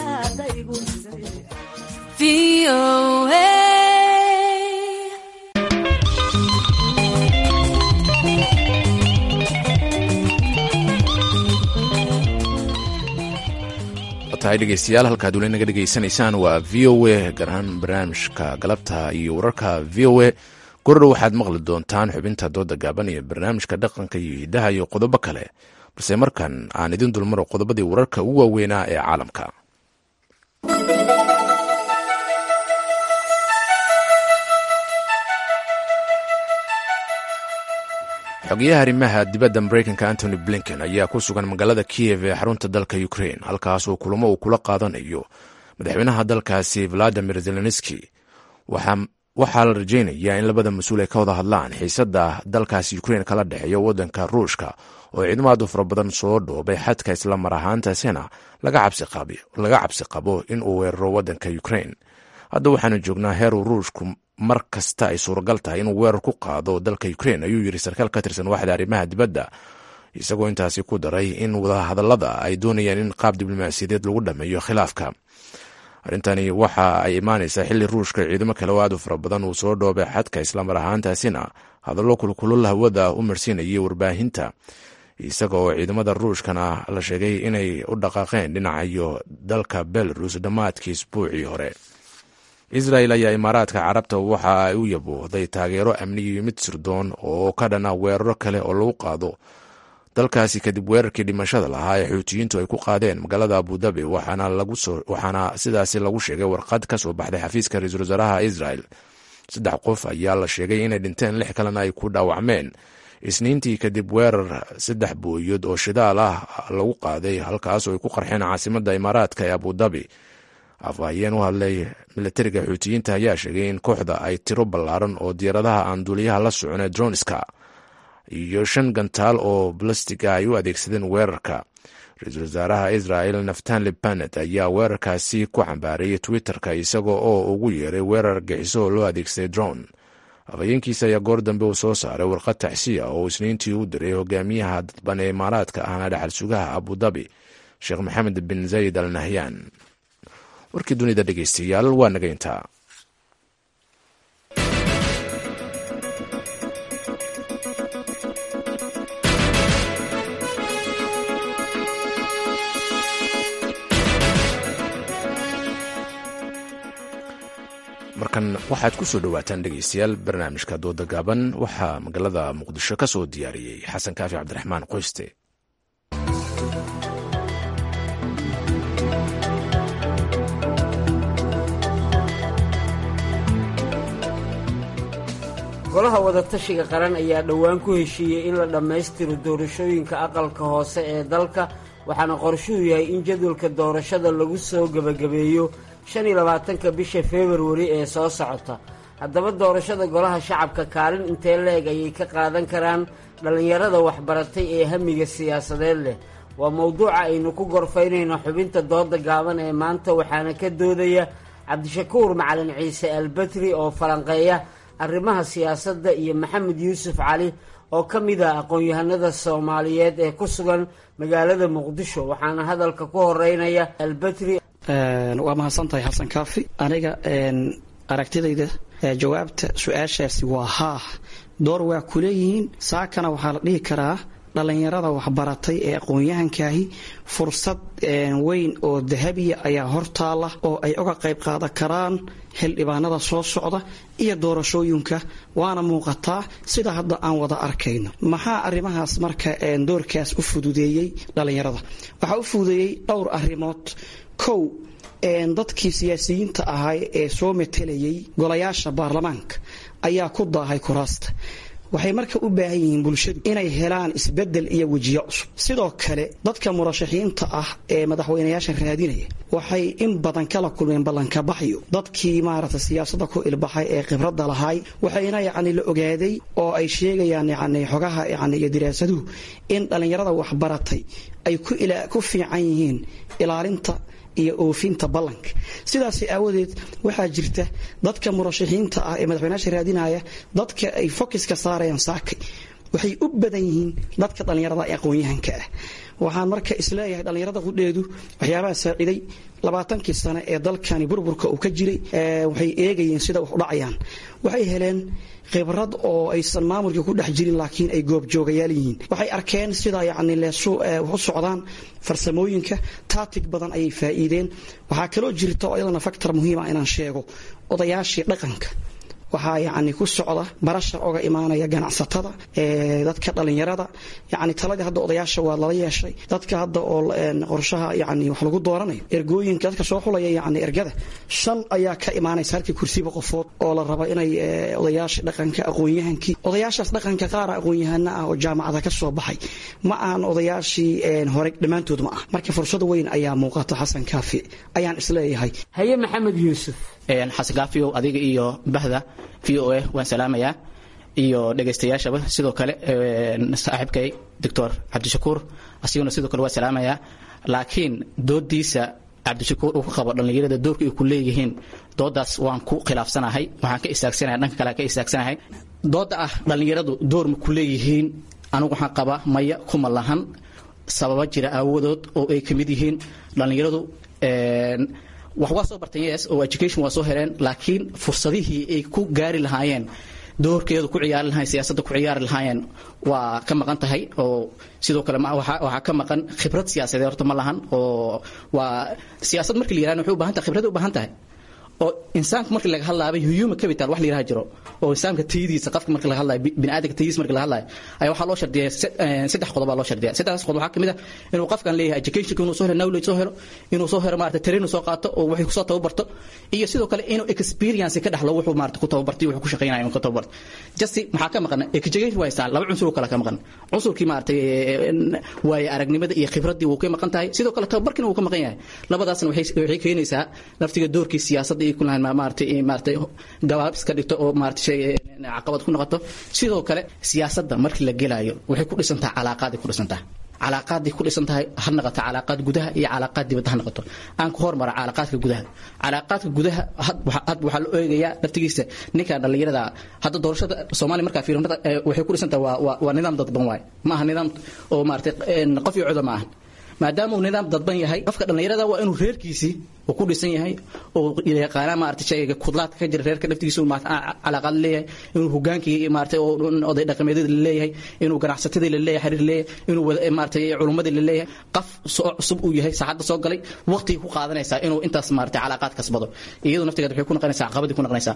tahay dhegeystayaal halkaad weli naga dhegaysanaysaan waa v o a gaar ahaan barnaamijka galabta iyo wararka v o a gordhow waxaad maqli doontaan xubinta dooda gaaban iyo barnaamijka dhaqanka iyo hidaha iyo qodobo kale balse markan aan idin dulmaro qodobadii wararka ugu waaweynaa ee caalamka xogeyaha arrimaha dibadda mareykanka antony blinken ayaa ku sugan magaalada kiyev ee xarunta dalka ukrain halkaas oo kulamo uu kula qaadanayo madaxweynaha dalkaasi valadimir zelenski waxaa la rajeynayaa in labada mas-uul ay ka wada hadlaan xiisada dalkaasi ukrain kala dhexeeyo wadanka ruushka oo ciidamaadu fara badan soo dhoobay xadka isla mar ahaantaasina laga cabsi qabo in uu weeraro wadanka ukrain hadda waxaanu joognaa heeruu ruushku mar kasta ay suuragal tahay inuu weerar ku qaado dalka ukrain ayuu yiri sarkaal ka tirsan waaxda arrimaha dibadda isagoo intaasi ku daray in wadahadalada ay doonayaan in qaab diblomaasiyadeed lagu dhameeyo khilaafka arrintani waxa ay imaanaysaa xilli ruushka ciidamo kale oo aad u fara badan uu soo dhoobay xadka islamar ahaantaasina hadallo kulkulul hawada u marsiinayay warbaahinta isaga oo ciidamada ruushkana la sheegay inay u dhaqaaqeen dhinacayo dalka belarus dhammaadkii isbuucii hore israel ayaa imaaraadka carabta waxa ay u yaboohday taageero amni iyo mid sirdoon oo ka dhana weeraro kale oo lagu qaado dalkaasi kadib weerarkii dhimashada lahaa ee xuutiyiintu ay ku qaadeen magaalada abudabi waxaana sidaasi lagu sheegay warqad ka soo baxday xafiiska ra-iisul wasaaraha israel saddex qof ayaa la sheegay inay dhinteen lix kalena ay ku dhaawacmeen isniintii kadib weerar saddex booyood oo shidaal ah lagu qaaday halkaas oo ay ku qarxeen caasimada imaaraadka ee abudabi afhayeen u hadlay milatariga xuutiyiinta ayaa sheegay in kooxda ay tiro ballaaran oo diyaaradaha aan duuliyaha la socon ee dronska iyo shan gantaal oo balastiga ay u adeegsadeen weerarka ra-iisul wasaaraha israel naftali banet ayaa weerarkaasi ku cambaareeyay twitter-ka isaga oo ugu yeeray weerar gixiso oo loo adeegsaday drone afhayeenkiisa ayaa goor dambe uu soo saaray warqad taxsiya oo isniintii u diray hogaamiyaha dadban ee imaaraadka ahna dhaxal sugaha abudabi sheekh maxamed bin zayid al nahyan warkii dunida dhegeystayaal waa naga intaa markan waxaad ku soo dhowaataan dhegeystayaal barnaamijka dooda gaaban waxaa magaalada muqdisho ka soo diyaariyey xasan kaafi cabdiraxmaan qoyste golaha wadatashiga qaran ayaa dhowaan ku heshiiyey in la dhammaystiro doorashooyinka aqalka hoose ee dalka waxaana qorshuhu yahay in jadwalka doorashada lagu soo gebagabeeyo shan iyo labaatanka bisha februari ee soo socota haddaba doorashada golaha shacabka kaalin intee la-eg ayay ka qaadan karaan dhallinyarada waxbaratay ee hamiga siyaasadeed leh waa mowduuca aynu ku gorfaynayno xubinta dooda gaaban ee maanta waxaana ka doodaya cabdishakuur macalin ciise albetri oo falanqeeya arrimaha siyaasadda iyo maxamed yuusuf cali oo ka mid ah aqoon-yahanada soomaaliyeed ee ku sugan magaalada muqdisho waxaana hadalka ku horeynaya albetri waa mahadsantahay xasan kaafi aniga aragtidayda jawaabta su-aashaasi waa haa door waa ku leeyihiin saakana waxaa la dhihi karaa dhallinyarada waxbaratay ee aqoon-yahankaahi fursad weyn oo dahabiya ayaa hortaala oo ay uga qayb qaadan karaan xildhibaanada soo socda iyo doorashooyinka waana muuqataa sida hadda aan wada arkayno maxaa arrimahaas marka doorkaas u fududeeyey dhallinyarada waxaa u fududeeyey dhowr arrimood kow dadkii siyaasiyiinta ahaa ee soo matelayay golayaasha baarlamaanka ayaa ku daahay kuraasta waxay marka u baahan yihiin bulshadu inay helaan isbedel iyo wejiyo cusub sidoo kale dadka murashaxiinta ah ee madaxweynayaasha raadinaya waxay in badan kala kulmeen ballankabaxyo dadkii maaragta siyaasada ku ilbaxay ee khibradda lahaay waxayna yacni la ogaaday oo ay sheegayaan yacni xogaha yacni iyo diraasaduhu in dhallinyarada waxbaratay ay ku fiican yihiin ilaalinta iyo oofinta ballanka sidaas aawadeed waxaa jirta dadka murashaxiinta ah ee madaxweynaasha raadinaya dadka ay fokiska saarayaan saakay waxay u badan yihiin dadka dhallinyarada ee aqoon-yahanka ah waxaan marka isleeyahay dhallinyarada qudheedu waxyaabaha saaciday labaatankii sane ee dalkani burburka uu ka jiray waxay eegayeen sida wax u dhacayaan waxay heleen khibrad oo aysan maamulka ku dhex jirin laakiin ay goobjoogayaal yihiin waxay arkeen sida yacni leesu wax u socdaan farsamooyinka taatig badan ayay faa'iideen waxaa kaloo jirta oo iyadana faktor muhiima inaan sheego odayaashii dhaqanka waxaa yacni ku socda barasha oga imaanaya ganacsatada dadka dhallinyarada yacni taladii hadda odayaasha waa lala yeeshay dadka hadda oo qorshaha yacni wax lagu dooranayo ergooyinka dadka soo xulaya yacni ergada shan ayaa ka imaanaysa halkii kursiba qofood oo la rabo inay odayaasha dhaqanka aqoon-yahankii odayaashaas dhaqanka qaara aqoon-yahana ah oo jaamacada ka soo baxay ma aan odayaashii hore dhammaantood ma ah marka fursad weyn ayaa muuqata xasan kaafi ayaan isleeyahay haye maxamed yuusuf xasan kaafiyow adiga iyo bahda v o a waan salaamayaa iyo dhegaystayaashaba sidoo kale saaxiibkay doctor cabdishakuur asiguna sidoo kale waa salaamayaa laakiin doodiisa cabdishakuur uu ka qabo dhallinyarada doorka ay ku leeyihiin doodaas waan ku khilaafsanahay waxaan ka istaagsanahay dhanka kale ka istaagsanahay dooda ah dhallinyaradu door ma ku leeyihiin anigu waxaan qabaa maya kuma lahan sababa jira aawadood oo ay ka mid yihiin dhallinyaradu wax waa soo barteen yes oo education waa soo heleen laakiin fursadihii ay ku gaari lahaayeen doorkeedu ku ciyaari lahayen siyaasadda ku ciyaari lahaayeen waa ka maqan tahay oo sidoo kale waxaa ka maqan khibrad siyaasadeed horta ma lahan oo waa siyaasad markii la yirahdo waxay u baahan tahay khibrad u baahan tahay oo insaanka markii laga hadlaabay human capital wax la yiraha jiro oo insaanka tayadiisa qofka markii laga hadlayo bini'aadamka tayadiisa markii laga hadlayo ayaa waxaa loo shardiyaa saddex qodob baa loo shardiyaa saddexdaas qodob waxaa ka mid ah inuu qofkan leeyahay educationka inuu soo helo knowledge soo helo inuu soo helo maarata train soo qaato oo waxay kusoo tababarto iyo sidoo kale inuu experience ka dhaxlo wuxuu maarata ku tababartay wuxuu ku shaqaynayo inuu ka tababarto jasti maxaa ka maqan education waa istaan laba cunsur oo kale ka maqan cunsurkii maarata waaye aragnimada iyo khibraddii wuu ka maqan tahay sidoo kale tababarkina wuu ka maqan yahay labadaasna waxay keenaysaa laftiga doorkii siyaasadda iyo kulahayn maarata maarata gabaab iska dhigto oo maarata shay caqabad ku noqoto sidoo kale siyaasadda markii la gelaayo waxay ku dhisantahay calaaqaaday ku dhisantahay calaaqaaday ku dhisan tahay ha noqoto calaaqaad gudaha iyo calaaqaad dibadda ha noqoto aan ku hormara calaaqaadka gudaha calaaqaadka gudaha hadba waxaa la eegayaa laftigiisa ninka dhallinyarada hadda doorashada soomaaliya markaa fiirinada waxay ku dhisan tahay waa waa nidaam dadban waaye ma aha nidaam oo maarata qof iyo coda ma aha maadaama uu nidaam dadban yahay qofka dhallinyarada waa inuu reerkiisii uu ku dhisan yahay oo yaqaana maarata shayga kudlaadka ka jira reerka dhaftigiisa calaaqaad leeyahay inuu hogaankii maarata oday dhaqameedyada la leeyahay inuu ganacsatadii la leeyahay xiriir leeyahay inuu maarata culummadii la leeyahay qof soo cusub uu yahay saacadda soo galay waqtigii ku qaadanaysaa inuu intaas maarata calaaqaad kasbado iyadu naftigeed waxay ku noqonaysaa caqabadii ku noqonaysaa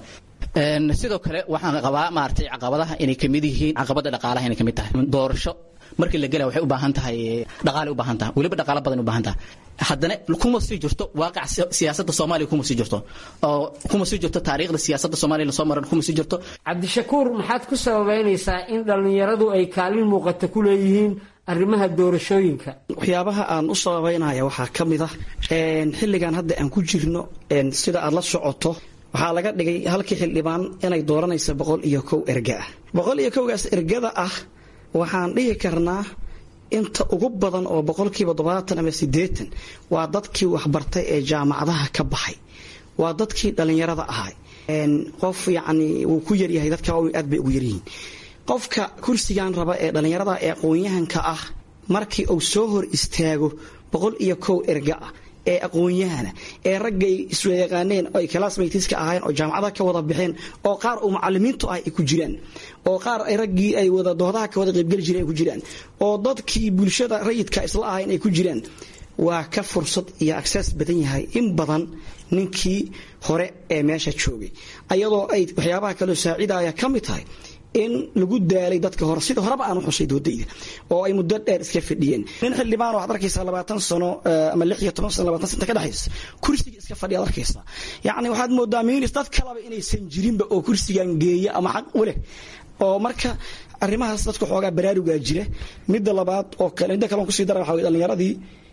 sidoo kale waxaan qabaa maarata caqabadaha inay kamid yihiin caqabada dhaqaalaha inay kamid tahay doorasho markii la gelaya waxay u baahan tahay dhaqaale u baahan tahay weliba dhaqaale badan u baahan tahay haddana kuma sii jirto waaqac siyaasadda soomaaliya kuma sii jirto oo kuma sii jirto taariikhda siyaasadda soomaaliya lasoo maran kuma sii jirto cabdishakuur maxaad ku sababeynaysaa in dhallinyaradu ay kaalin muuqata ku leeyihiin arrimaha doorashooyinka waxyaabaha aan u sababeynaya waxaa ka mid ah xilligan hadda aan ku jirno sida aad la socoto waxaa laga dhigay halkii xildhibaan inay dooranaysa boqol iyo kow erga ah boqol iyo kowgaas ergada ah waxaan dhihi karnaa inta ugu badan oo boqolkiiba todobaatan ama sideetan waa dadkii waxbartay ee jaamacadaha ka baxay waa dadkii dhallinyarada ahay qof yacni wuu ku yaryahay dadka aad bay ugu yaryihiin qofka kursigan raba ee dhallinyarada ee aqoon-yahanka ah markii uu soo hor istaago boqol iyo kow erga ah ee aqoon-yahana ee raggay iswayaqaaneen oo ay classmatska ahaayeen oo jaamacadaha ka wada baxeen oo qaar uu macalimiintu ah ay ku jiraan oo qaar ay raggii ay wada doodaha ka wada qaybgeli jireen ay ku jiraan oo dadkii bulshada rayidka isla ahayn ay ku jiraan waa ka fursad iyo access badan yahay in badan ninkii hore ee meesha joogay ayadoo ay waxyaabaha kaloo saacidaya ka mid tahay in lagu daalay dadka hore sida horeba aan u xusay doodayda oo ay muddo dheer iska fadhiyeen nin xildhibaan waxaad arkaysaa labaatan sano ama lix iyo toban sano labaatan sano ka dhexaysa kursiga iska fadhiya ad arkaysaa yacni waxaad moodaa minis dad kalaba inaysan jirinba oo kursigan geeya ama xaq u leh oo marka arrimahaas dadka xoogaa baraarugaa jira midda labaad oo kale midda kale on kusii dara waxa wey dhallinyaradii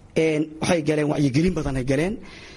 waxay galeen wacyigelin badan ay galeen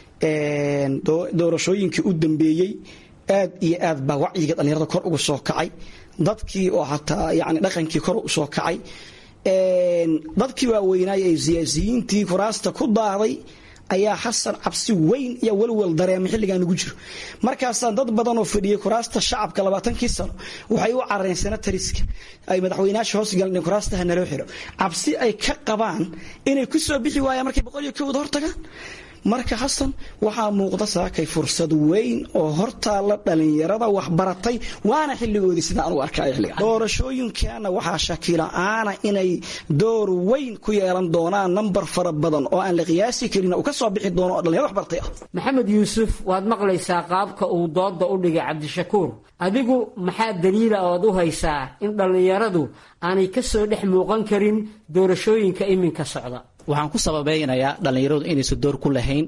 doorashooyinkii u dambeeyey aad iyo aad baa wacyiga dhallinyarada kor uga soo kacay dadkii oo hataa yani dhaqankii kor u soo kacay dadkii waaweynaay ee siyaasiyiintii kuraasta ku daaday ayaa xasan cabsi weyn iyo welwel dareema xilligan ugu jiro markaasaa dad badan oo fadhiyay kuraasta shacabka labaatankii sano waxay u carareen senatariska ay madaxweynaasha hoos galeen kuraastaha naloo xiro cabsi ay ka qabaan inay ku soo bixi waayaan markay boqol iyo kowda hortagaan marka xasan waxaa muuqda saakay fursad weyn oo hortaalla dhallinyarada waxbaratay waana xilligoodii sidaan u arkay xilliga doorashooyinkaana waxaa shakila-aana inay door weyn ku yeelan doonaan nambar fara badan oo aan la qiyaasi karin uu ka soo bixi doono oo dhallinyaro waxbartay ah maxamed yuusuf waad maqlaysaa qaabka uu dooda u dhigay cabdishakuur adigu maxaa daliila ood u haysaa in dhallinyaradu aanay ka soo dhex muuqan karin doorashooyinka iminka socda waxaan ku sababeynayaa dhallinyaradu inaysan door ku lahayn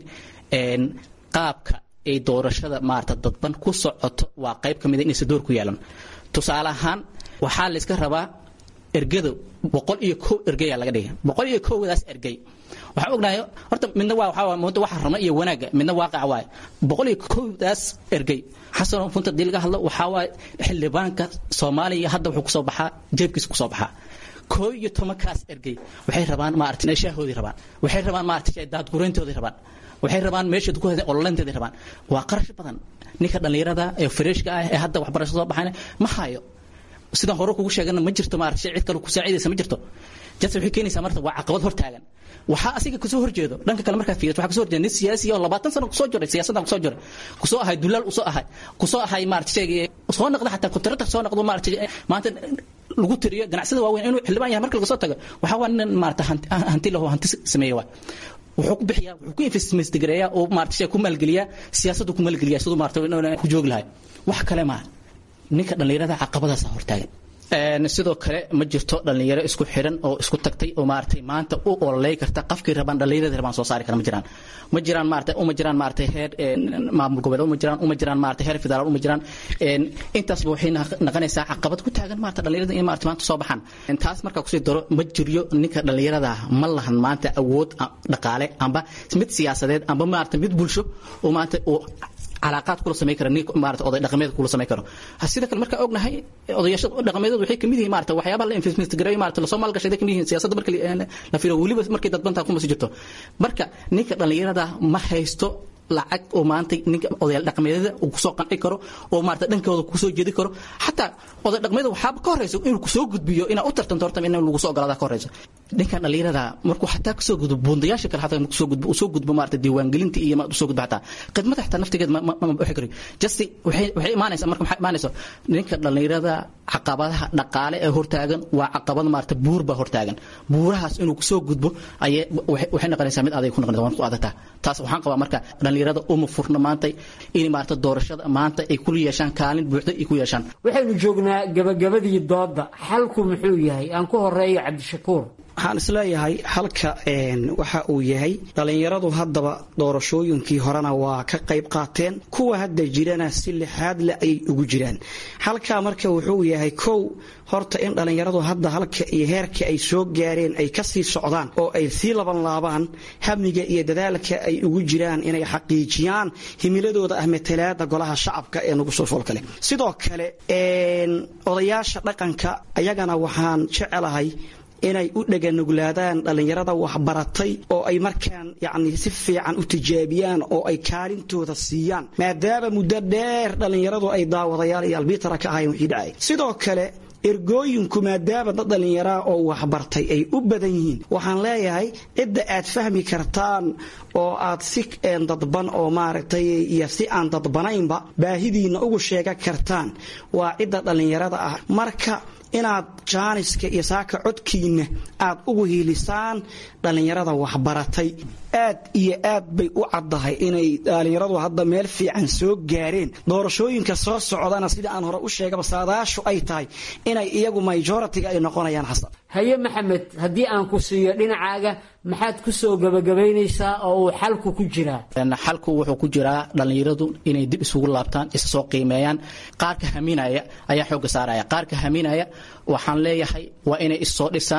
qaabka ay doorashada maarata dadban ku socoto waa qayb ka mida inaysan door ku yeelan tusaale ahaan waxaa layska rabaa ergada boqol iyo kow ergeyaa laga dhigay boqol iyo kowdaas ergey waxaan ognahay horta midna waa waxaa muddo waxa rama iyo wanaagga midna waaqaca waaye boqol iyo kowdaas ergey xasan runta dii laga hadlo waxaa waaye xildhibaanka soomaaliya hadda wuxuu kusoo baxaa jeebkiisa kusoo baxaa koo iyo tobankaas ergey waxay rabaan maarata shaahoodii rabaan waxay rabaan maarata daadgureyntoodii rabaan waxay rabaan meeshood ku hadeen ololeynteedii rabaan waa qarash badan ninka dhallinyarada ee freshka ah ee hadda waxbarasho soo baxayna ma hayo sidaan hore kugu sheegana ma jirto maarata cid kale ku saacidaysa ma jirto jas waxay keenaysaa marta waa caqabad hortaagan waxaa asiga kusoo horjeedo dhanka kale markaad fiiriso waxaa kusoo horjeeda nin siyaasi oo labaatan sano kusoo jiray siyaasaddan kusoo jiray kusoo ahay dulaal usoo ahay kusoo ahay maarata sheegay soo noqda xataa kontarata soo noqdo maarata maanta lagu tiriyo ganacsada waaweyn inuu xildhibaan yahay marka laga soo tago waxaa waa nin maarata hanti lahu hanti sameeya waa wuxuu ku bixiyaa wuxuu ku investmestgareeyaa oo maarata shay ku maalgeliyaa siyaasaddu ku maalgeliyaa siduu maarata ku joogi lahay wax kale maaha ninka dhallinyarada caqabadaasa hortaagan sidoo kale ma jirto dhallinyaro isku xiran oo isku tagtay oo maaragtay maanta u ololey karta qafkii rabaan dhallinyarada rabaan soo saari kara ma jiraan ma jiraan maarata uma jiraan maarata heer maamul goboleed uma jiraan uma jiraan maarata heer federaal uma jiraan intaasba waxay naqanaysaa caqabad ku taagan maarata dhallinyarada in maarata maanta soo baxaan taas markaa kusii daro ma jiryo ninka dhallinyarada ma lahan maanta awood dhaqaale amba mid siyaasadeed amba maarata mid bulsho oo maanta calaaqaad kula samay kara nin maarata oday dhaqameed kula samay karo sida kale markaa ognahay odayaasha dhaqameedood waxay kamid yihiin maarata waxyaabaha la investment gareeyo maarata lasoo maalgashaday kamid yihiin siyaasadda marka la fiiro weliba markay dadbantaa kuma sii jirto marka ninka dhallinyarada ma haysto lacag oo maanta ninka odayaal dhaqameedyada uu kusoo qanci karo oo maarata dhankooda kusoo jeedi karo xataa oday dhaqameeda waxaaba ka horeysa inuu kusoo gudbiyo inaad u tartanto horta in lagu soo ogolaada ka horeysa ninkan dhallinyarada markuu xataa kasoo gudbo buundayaasha kale xataa kusoo gudbo usoo gudbo maarata diiwaangelinta iyo maad usoo gudbo xataa khidmada xataa naftigeed ma ma bixi karayo just waxay waxay imaanaysaa marka maxay imaanaysaa ninka dhallinyarada caqabadaha dhaqaale ee hortaagan waa caqabad maarata buur baa hortaagan buurahaas inuu kusoo gudbo ayay waxay noqonaysaa mid adag ku noqonaysa waan ku adagtaa taas waxaan qabaa marka dhallinyarada uma furna maanta in maarata doorashada maanta ay ku yeeshaan kaalin buuxda ay ku yeeshaan waxaynu joognaa gabagabadii dooda xalku muxuu yahay aan ku horeeyo cabdishakuur waxaan isleeyahay halka waxa uu yahay dhallinyaradu haddaba doorashooyinkii horena waa ka qayb qaateen kuwa hadda jirana si lixaad le ayay ugu jiraan halkaa marka wuxuu yahay kow horta in dhallinyaradu hadda halka iyo heerka ay soo gaareen ay kasii socdaan oo ay sii laban laabaan hamniga iyo dadaalka ay ugu jiraan inay xaqiijiyaan himiladooda ah matalaada golaha shacabka ee nagu soo foolkale sidoo kale odayaasha dhaqanka ayagana waxaan jecelahay inay u dheganuglaadaan dhallinyarada waxbaratay oo ay markaan yacni si fiican u tijaabiyaan oo ay kaalintooda siiyaan maadaama muddo dheer dhallinyaradu ay daawadayaal iyo albiitara ka ahayn wixii dhacay sidoo kale ergooyinku maadaama dad dhallinyaraa oo waxbartay ay u badan yihiin waxaan leeyahay cidda aad fahmi kartaan oo aad si dadban oo maaragtay iyo si aan dadbanaynba baahidiinna ugu sheega kartaan waa cidda dhallinyarada ah marka inaad jaaniska iyo saaka codkiinna aad ugu hiilisaan dhallinyarada waxbaratay aad iyo aad bay u caddahay inay dhallinyaradu hadda meel fiican soo gaareen doorashooyinka soo socdana sida aan hore u sheegaba saadaashu ay tahay inay iyagu majoritiga ay noqonayaan xasan haye maxamed haddii aan ku siiyo dhinacaaga maxaad ku soo gabagabaynaysaa oo uu xalku ku jiraa xalku wuxuu ku jiraa dhallinyaradu inay dib isugu laabtaan isa soo qiimeeyaan qaarka haminaya ayaa xoogga saaraya qaarka haminaya waxaan leeyahay waa inay issoo dhisaan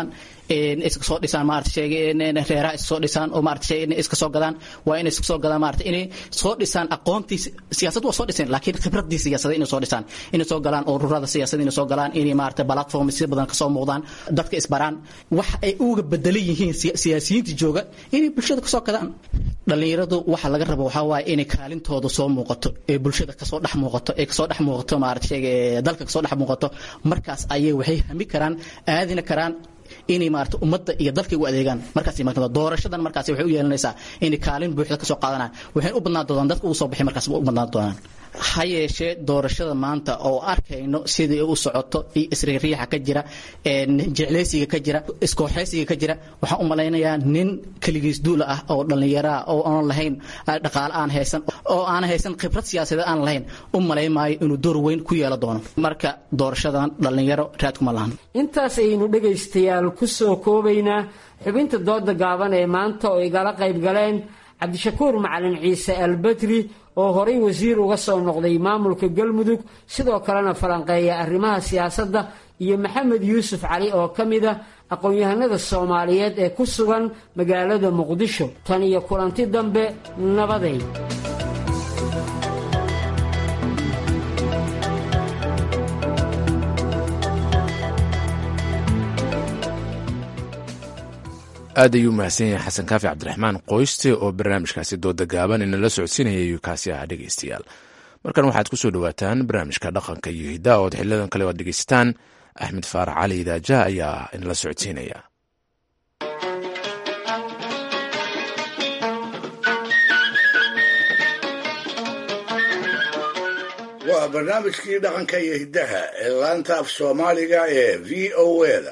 iska soo dhisaan maarata sheegay reeraha iska soo dhisaan oo maarata sheegay iska soo gadaan waa inay iska soo gadaan maarata inay soo dhisaan aqoontii siyaasad waa soo dhiseen laakiin khibradii siyaasadda inay soo dhisaan inay soo galaan ururada siyaasadda inay soo galaan inay maarata platform si badan kasoo muuqdaan dadka isbaraan wax ay uga bedelan yihiin siyaasiyiinta jooga inay bulshada kasoo gadaan dhalinyaradu waxa laga rabo waxaa waaye inay kaalintooda soo muuqato ee bulshada kasoo dhex muuqato ee kasoo dhex muuqato maarata sheegay dalka kasoo dhex muuqato markaas ayay waxay hami karaan aadina karaan inay maarata ummadda iyo dalka u adeegaan markaas imaan doorashadan markaas waxay u yeelanaysaa inay kaalin buuxda kasoo qaadanaan waxay u badnaan doonaan dadka ugu soo baxay markaas u badnaan doonaan ha yeeshee doorashada maanta oo arkayno sidii u socoto iyo isriiriixa ka jira jecleysiga ka jira iskooxeysiga ka jira waxaan u malaynayaa nin keligiis duula ah oo dhallinyaraa oo aan lahayn dhaqaale aan haysan oo aan haysan khibrad siyaasadeed aan lahayn u malayn maayo inuu door weyn ku yeelan doono marka doorashadan dhallinyaro raad kuma lahan intaas ayaynu dhegaystayaal ku soo koobaynaa xubinta dooda gaaban ee maanta oo igala qayb galeen cabdishakuur macalin ciise albedri oo horay wasiir uga soo noqday maamulka galmudug sidoo kalena falanqeeya arrimaha siyaasadda iyo maxamed yuusuf cali oo ka mid a aqoon-yahanada soomaaliyeed ee ku sugan magaalada muqdisho tan iyo kulanti dambe nabaday aad ayuu mahadsan yahay xasan kaafi cabdiraxmaan qoyste oo barnaamijkaasi dooda gaaban inala socodsiinaya ayuu kaasi ah dhegaystayaal markan waxaad ku soo dhowaataan barnaamijka dhaqanka iyo hiddaa ood xiliyadan kale oad dhegaysataan axmed faarax cali idaaja ayaa inala socodsiinaya waa barnaamijkii dhaqanka iyo hiddaha ee laanta af soomaaliga ee v o da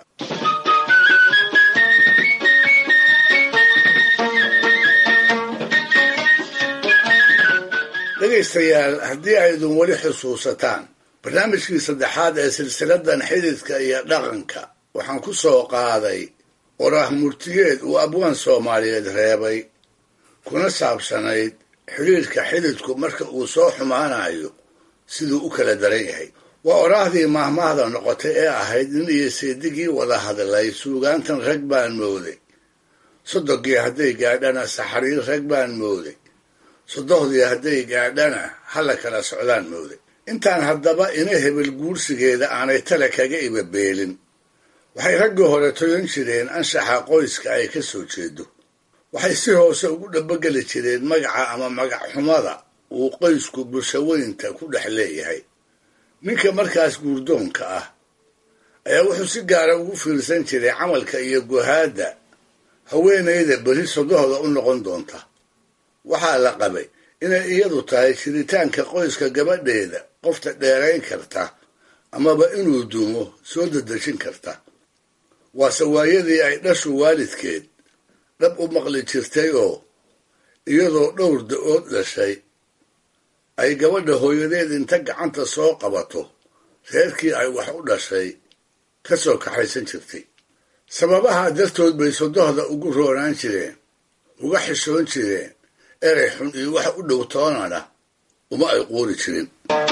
dhegaystayaal haddii aydun weli xusuusataan barnaamijkii saddexaad ee silsiladan xididka iyo dhaqanka waxaan ku soo qaaday qoraah murtiyeed uu abwaan soomaaliyeed reebay kuna saabsanayd xidhiidhka xididku marka uu soo xumaanayo siduu u kala daran yahay waa oraahdii maahmaahda noqotay ee ahayd nin iyo seedigii wada hadlay suugaantan rag baan mooday sodogii hadday gaadhana saxariir rag baan mooday sodohdii hadday gaadhana hala kala socdaan mooday intaan haddaba ina hebel guursigeeda aanay tale kaga ibabeelin waxay raggii hore toyan jireen anshaxa qoyska ay ka soo jeedo waxay si hoose ugu dhabageli jireen magaca ama magac xumada uu qoysku bulshaweynta ku dhex leeyahay ninka markaas guurdoonka ah ayaa wuxuu si gaara ugu fiirsan jiray camalka iyo guhaadda haweenayda beri sodohda u noqon doonta waxaa la qabay inay iyadu tahay jiritaanka qoyska gabadheeda qofta dheerayn karta amaba inuu dumo soo dadejin karta waase waayadii ay dhashu waalidkeed dhab u maqli jirtay oo iyadoo dhowr da-ood dhashay ay gabadha hooyadeed inta gacanta soo qabato reerkii ay wax u dhashay ka soo kaxaysan jirtay sababaha dartood bay sodohda ugu roonaan jireen uga xishoon jireen erey xun iyo wax u dhow toonana uma ay quuri jirin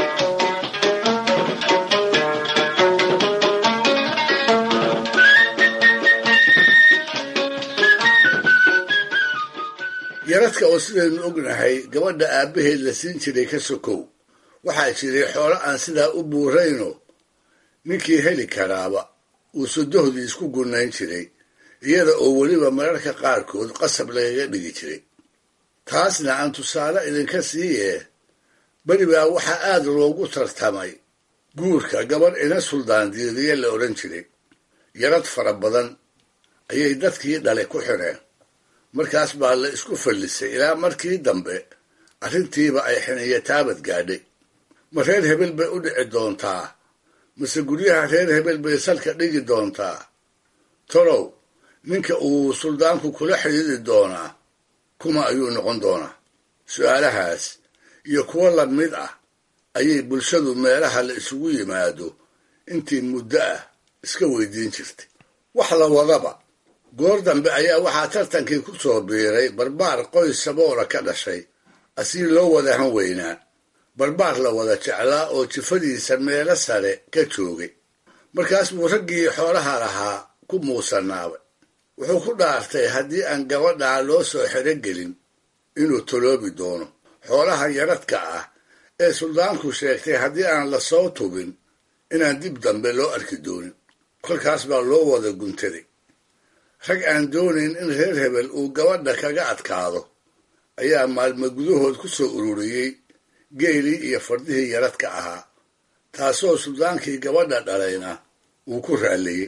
yaradka oo sidaynu ognahay gabadha aabbaheed la siin jiray ka sokow waxaa jiray xoolo aan sidaa u buurayno ninkii heli karaaba uu sodohdii isku gunnayn jiray iyada oo weliba mararka qaarkood qasab lagaga dhigi jiray taasna aan tusaale idinka siiye beri baa waxaa aad loogu tartamay guurka gabadh ina suldaan diiriye la odhan jiray yarad fara badan ayay dadkii dhalay ku xidheen markaas baa la isku fallisay ilaa markii dambe arrintiiba ay xiniyo taabad gaadhay ma reer hebel bay u dhici doontaa mase guryaha reer hebel bay salka dhigi doontaa tolow ninka uu suldaanku kula xidhiidi doonaa kuma ayuu noqon doonaa su-aalahaas iyo kuwo la mid ah ayay bulshadu meelaha la isugu yimaado intii muddo ah iska weydiin jirtay wax la wadaba goor dambe ayaa waxaa tartankii ku soo biiray barbaar qoys saboola ka dhashay asii loo wada han weynaa barbaar la wada jeclaa oo jifadiisa meelo sare ka joogay markaas buu raggii xoolaha lahaa ku muusanaabay wuxuu ku dhaartay haddii aan gabadhaa loo soo xerogelin inuu toloobi doono xoolaha yaradka ah ee suldaanku sheegtay haddii aan la soo tubin inaan dib dambe loo arki doonin kolkaas baa loo wada guntaday rag aan doonayn in reer hebel uu gabadha kaga adkaado ayaa maalmo gudahood ku soo ururiyey geelii iyo fardihii yaradka ahaa taasoo suldaankii gabadha dhalayna uu ku raalleeyey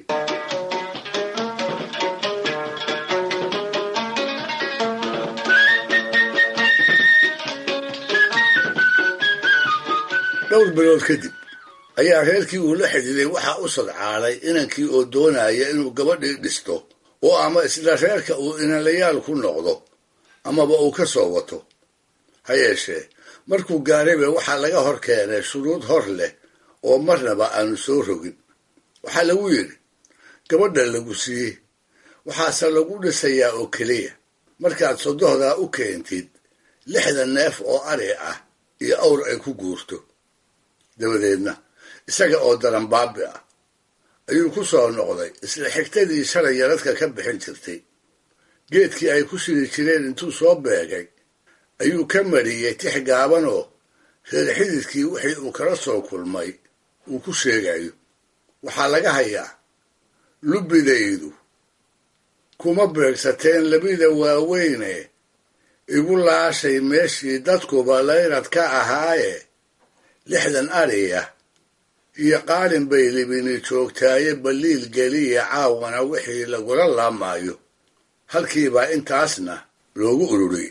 dhowr bilood kadib ayaa reerkii uu la xidhiiday waxaa u sadcaalay inankii oo doonaya inuu gabadhii dhisto oo ama isla reerka uu inanlayaal ku noqdo amaba uu ka soo wato ha yeeshee markuu gaarayba waxaa laga hor keenay shuruud hor leh oo marnaba aanu soo rogin waxaa lagu yidhi gabadha lagu siiyey waxaase lagu dhisayaa oo keliya markaad sodohdaa u keentid lixdan neef oo ari ah iyo awr ay ku guurto dabadeedna isaga oo daranbaabi ah ayuu ku soo noqday isla xigtadii shalay yaradka ka bixin jirtay geedkii ay ku siri jireen intuu soo beegay ayuu ka mariyey tix gaabanoo reer xididkii wixii uu kala soo kulmay uu ku sheegayo waxaa laga hayaa lubbidaydu kuma beegsateen labida waaweyne igu laashay meeshii dadkuba layrad ka ahaaye lixdan ariya iyo qaalin bay libini joogtaaye baliil geliya caawana wixii lagula laamaayo halkiibaa intaasna loogu ururiyey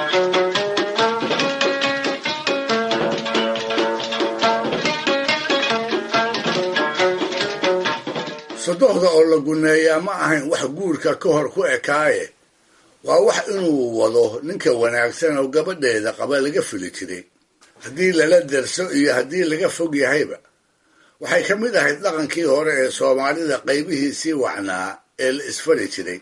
sodohda oo la guneeyaa ma ahayn wax guurka ka hor ku ekaaye waa wax inuu wado ninka wanaagsan oo gabadheeda qaba laga fili jiray haddii lala derso iyo haddii laga fog yahayba waxay ka mid ahayd dhaqankii hore ee soomaalida qaybihiisii wacnaa ee la isfari jiray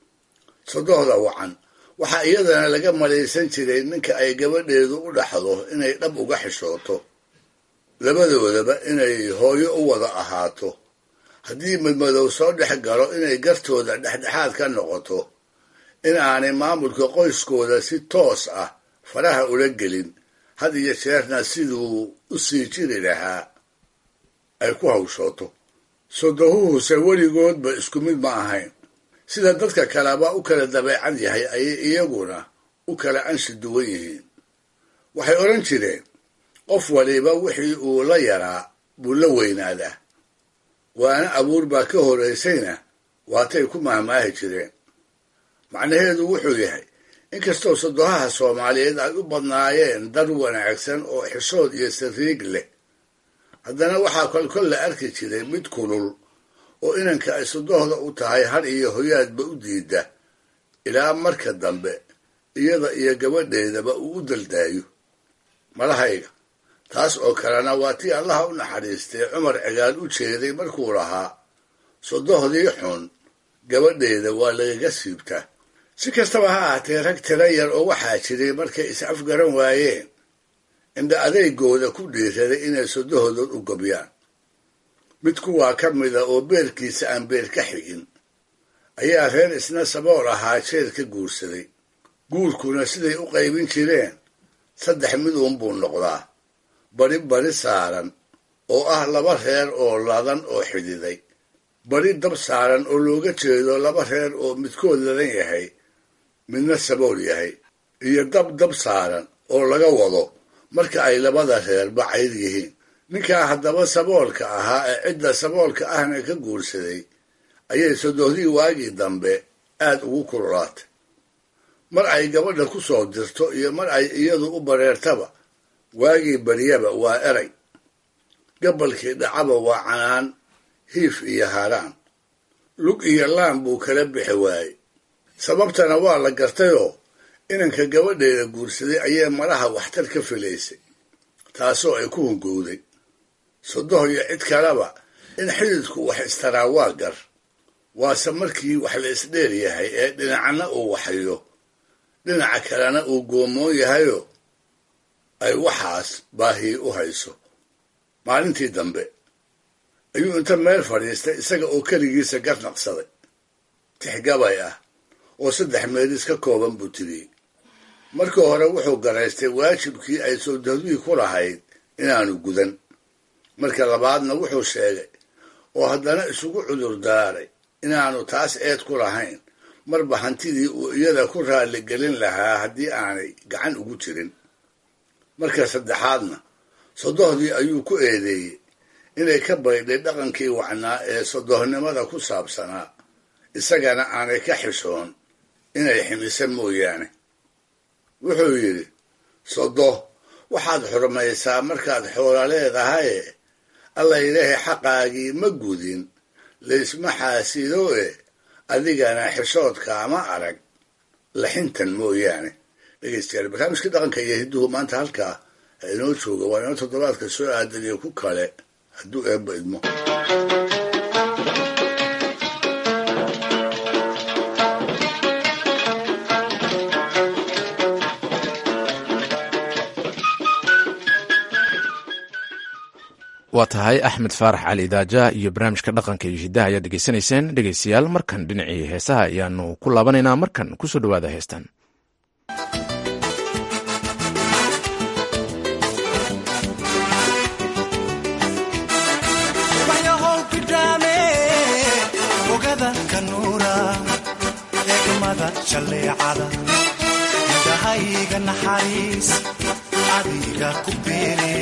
sodohda wacan waxaa iyadana laga malaysan jiray ninka ay gabadheedu u dhaxdo inay dhab uga xishooto labadoodaba inay hooyo u wada ahaato haddii madmadow soo dhex galo inay gartooda dhexdhexaad ka noqoto in aanay maamulka qoyskooda si toos ah faraha ula gelin had iyo jeerna siduu u sii jiri lahaa ay ku hawshooto sodohuhuse weligoodba isku mid ma ahayn sida dadka kaleba u kala dabeecad yahay ayay iyaguna u kala anshi duwan yihiin waxay odhan jireen qof waliba wixii uu la yaraa buu la weynaadaa waana abuur baa ka horaysayna waatay ku mahmaahi jireen macnaheedu wuxuu yahay inkastoo sodohaha soomaaliyeed ay u badnaayeen dar wanaagsan oo xishood iyo sariig leh haddana waxaa kolkol la arki jiray mid kulul oo inanka ay sodohda u tahay har iyo hoyaadba u diida ilaa marka dambe iyada iyo gabadheedaba uu u daldaayo malahayga taas oo kalena waa tii allaha u naxariistay cumar cigaal u jeeday markuu lahaa sodohdii xun gabadheeda waa lagaga siibtaa si kastaba ha ahaatee rag tira yar oo waxaa jiray markay is afgaran waayeen indha adeygooda ku dhiiraday inay sodohdood u gabyaan mid kuwaa ka mida oo beerkiisa aan beer ka xigin ayaa reer isna sabool ahaa jeer ka guursaday guurkuna siday u qaybin jireen saddex mid uunbuu noqdaa bari bari saaran oo ah laba reer oo ladan oo xididay bari dab saaran oo looga jeedo laba reer oo midkood ladan yahay midna sabool yahay iyo dab dab saaran oo laga wado marka ay labada reer bacayr yihiin ninkaa haddaba saboolka ahaa ee cidda saboolka ahna ka guursaday ayay sodohdii waagii dambe aad ugu kululaatay mar ay gabadha ku soo dirto iyo mar ay iyadu u bareertaba waagii baryaba waa eray gabalkii dhacaba waa canaan hiif iyo haaraan lug iyo laan buu kala bixi waayey sababtana waa la gartayoo inanka gabadheeda guursaday ayay malaha waxtar ka filaysay taasoo ay ku hungowday sodoh iyo cid kaleba in xididku wax istaraa waa gar waase markii wax la isdheer yahay ee dhinacna uu waxayo dhinaca kalena uu goomoon yahayo ay waxaas baahii u hayso maalintii dambe ayuu inta meel fadhiistay isaga oo keligiisa gar naqsaday tixgabay ah oo saddex meelis ka kooban buu tiriyey markii hore wuxuu garaystay waajibkii ay sawdahduyi ku lahayd inaanu gudan marka labaadna wuxuu sheegay oo haddana isugu cudur daaray inaanu taas eed ku lahayn marba hantidii uu iyada ku raalligelin lahaa haddii aanay gacan ugu jirin marka saddexaadna sodohdii ayuu ku eedeeyey inay ka baydhay dhaqankii wacnaa ee sodohnimada ku saabsanaa isagana aanay ka xishoon inay ximisa mooyaane wuxuu yidhi sodoh waxaad xurmaysaa markaad xoola leedahaye alla ilaahay xaqaagii ma gudin laysma xaasido e adigana xishoodkaama arag laxintan mooyaane dhegeystayaal barnaamijka dhaqanka iyo hidduhu maanta halkaa ha inoo jooga waa inoo toddobaadka soo aadan iyo ku kale hadduu eebba idmo waa tahay axmed faarax cali daaja iyo barnaamijka dhaqanka iyo hiddaha ayaad dhegeysanayseen dhegeystayaal markan dhinacii heesaha ayaanu ku laabanaynaa markan kusoo dhowaada heestan indhahayga naxariis adiga ku beere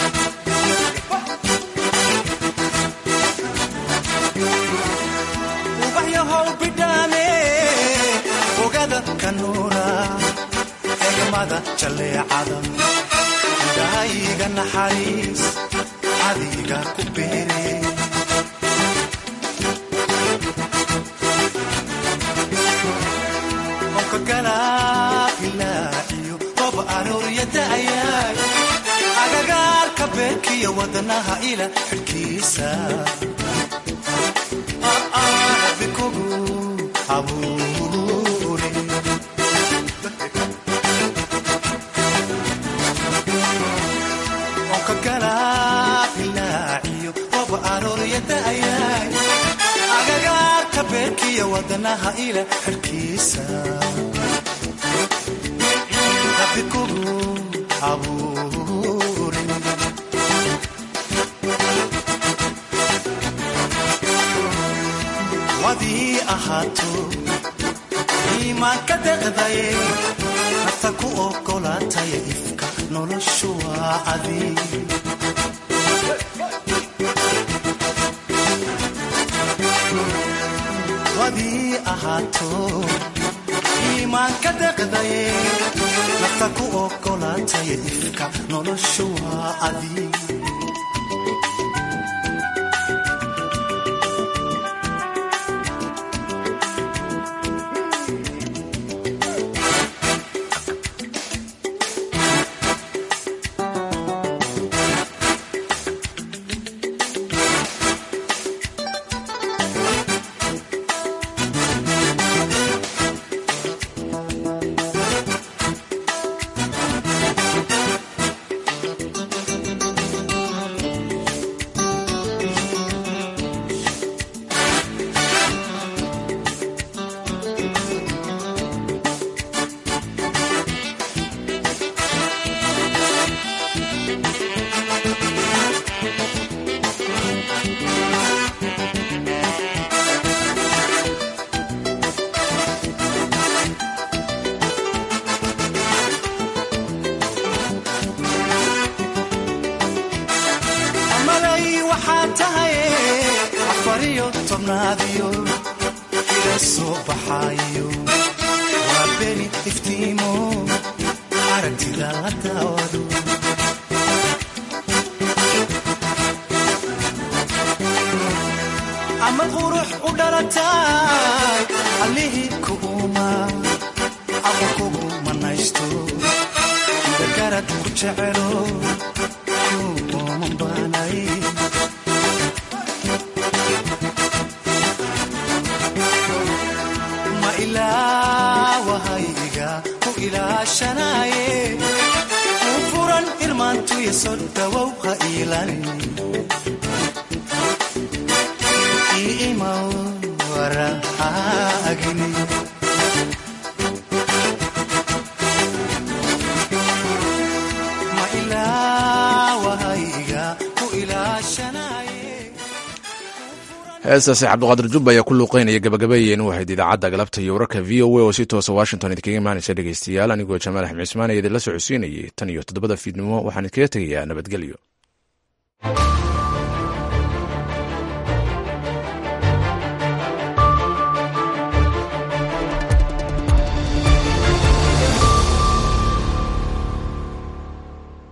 ubaxyahow bidhaame ogada kanuura egmada jaleecada indhahayga naxariis adiga ku beere agagaarka beerkiyo wadanaha ila xidhkiisa bikugu abuure onka galaabilaaciyo qob arooryadaayay agagaarka beerkiyo wadanaha ila xidhkiisa bikugu abuure wadii ahaato iimaanka deqdaye nafta ku ogolaataya ifka noloshu waa adi wadii ahaato iimaanka deqdaye nafta ku ogolaataya ifka noloshu waa adi amalay waxaa tahay afariyo tobnaadiyo ila soo baxaayo waa beri iftiimo aragtida la daawado ama qurux u dhalatay allihii kuuma ama kugu manaysto dagarad ku jecelo ma ilaawahayga ku ilaashanaye ku furan irmaantuya soo dhawow ha iilani iimaw warahaaga ilaawahayga ku ilaashanaye heestaasi cabdiqaadir jubba ayaa ku luuqeynaya gabagabeeyeen u ahayd idaacadda galabta iyo wararka v o a oo si toosa washington idinkaga imaanaysa dhegeystayaal anigoo jamaal axmed cismaan ee idinla socodsiinayay tan iyo toddobada fiidnimo waxaan idinkaga tegayaa nabadgelyo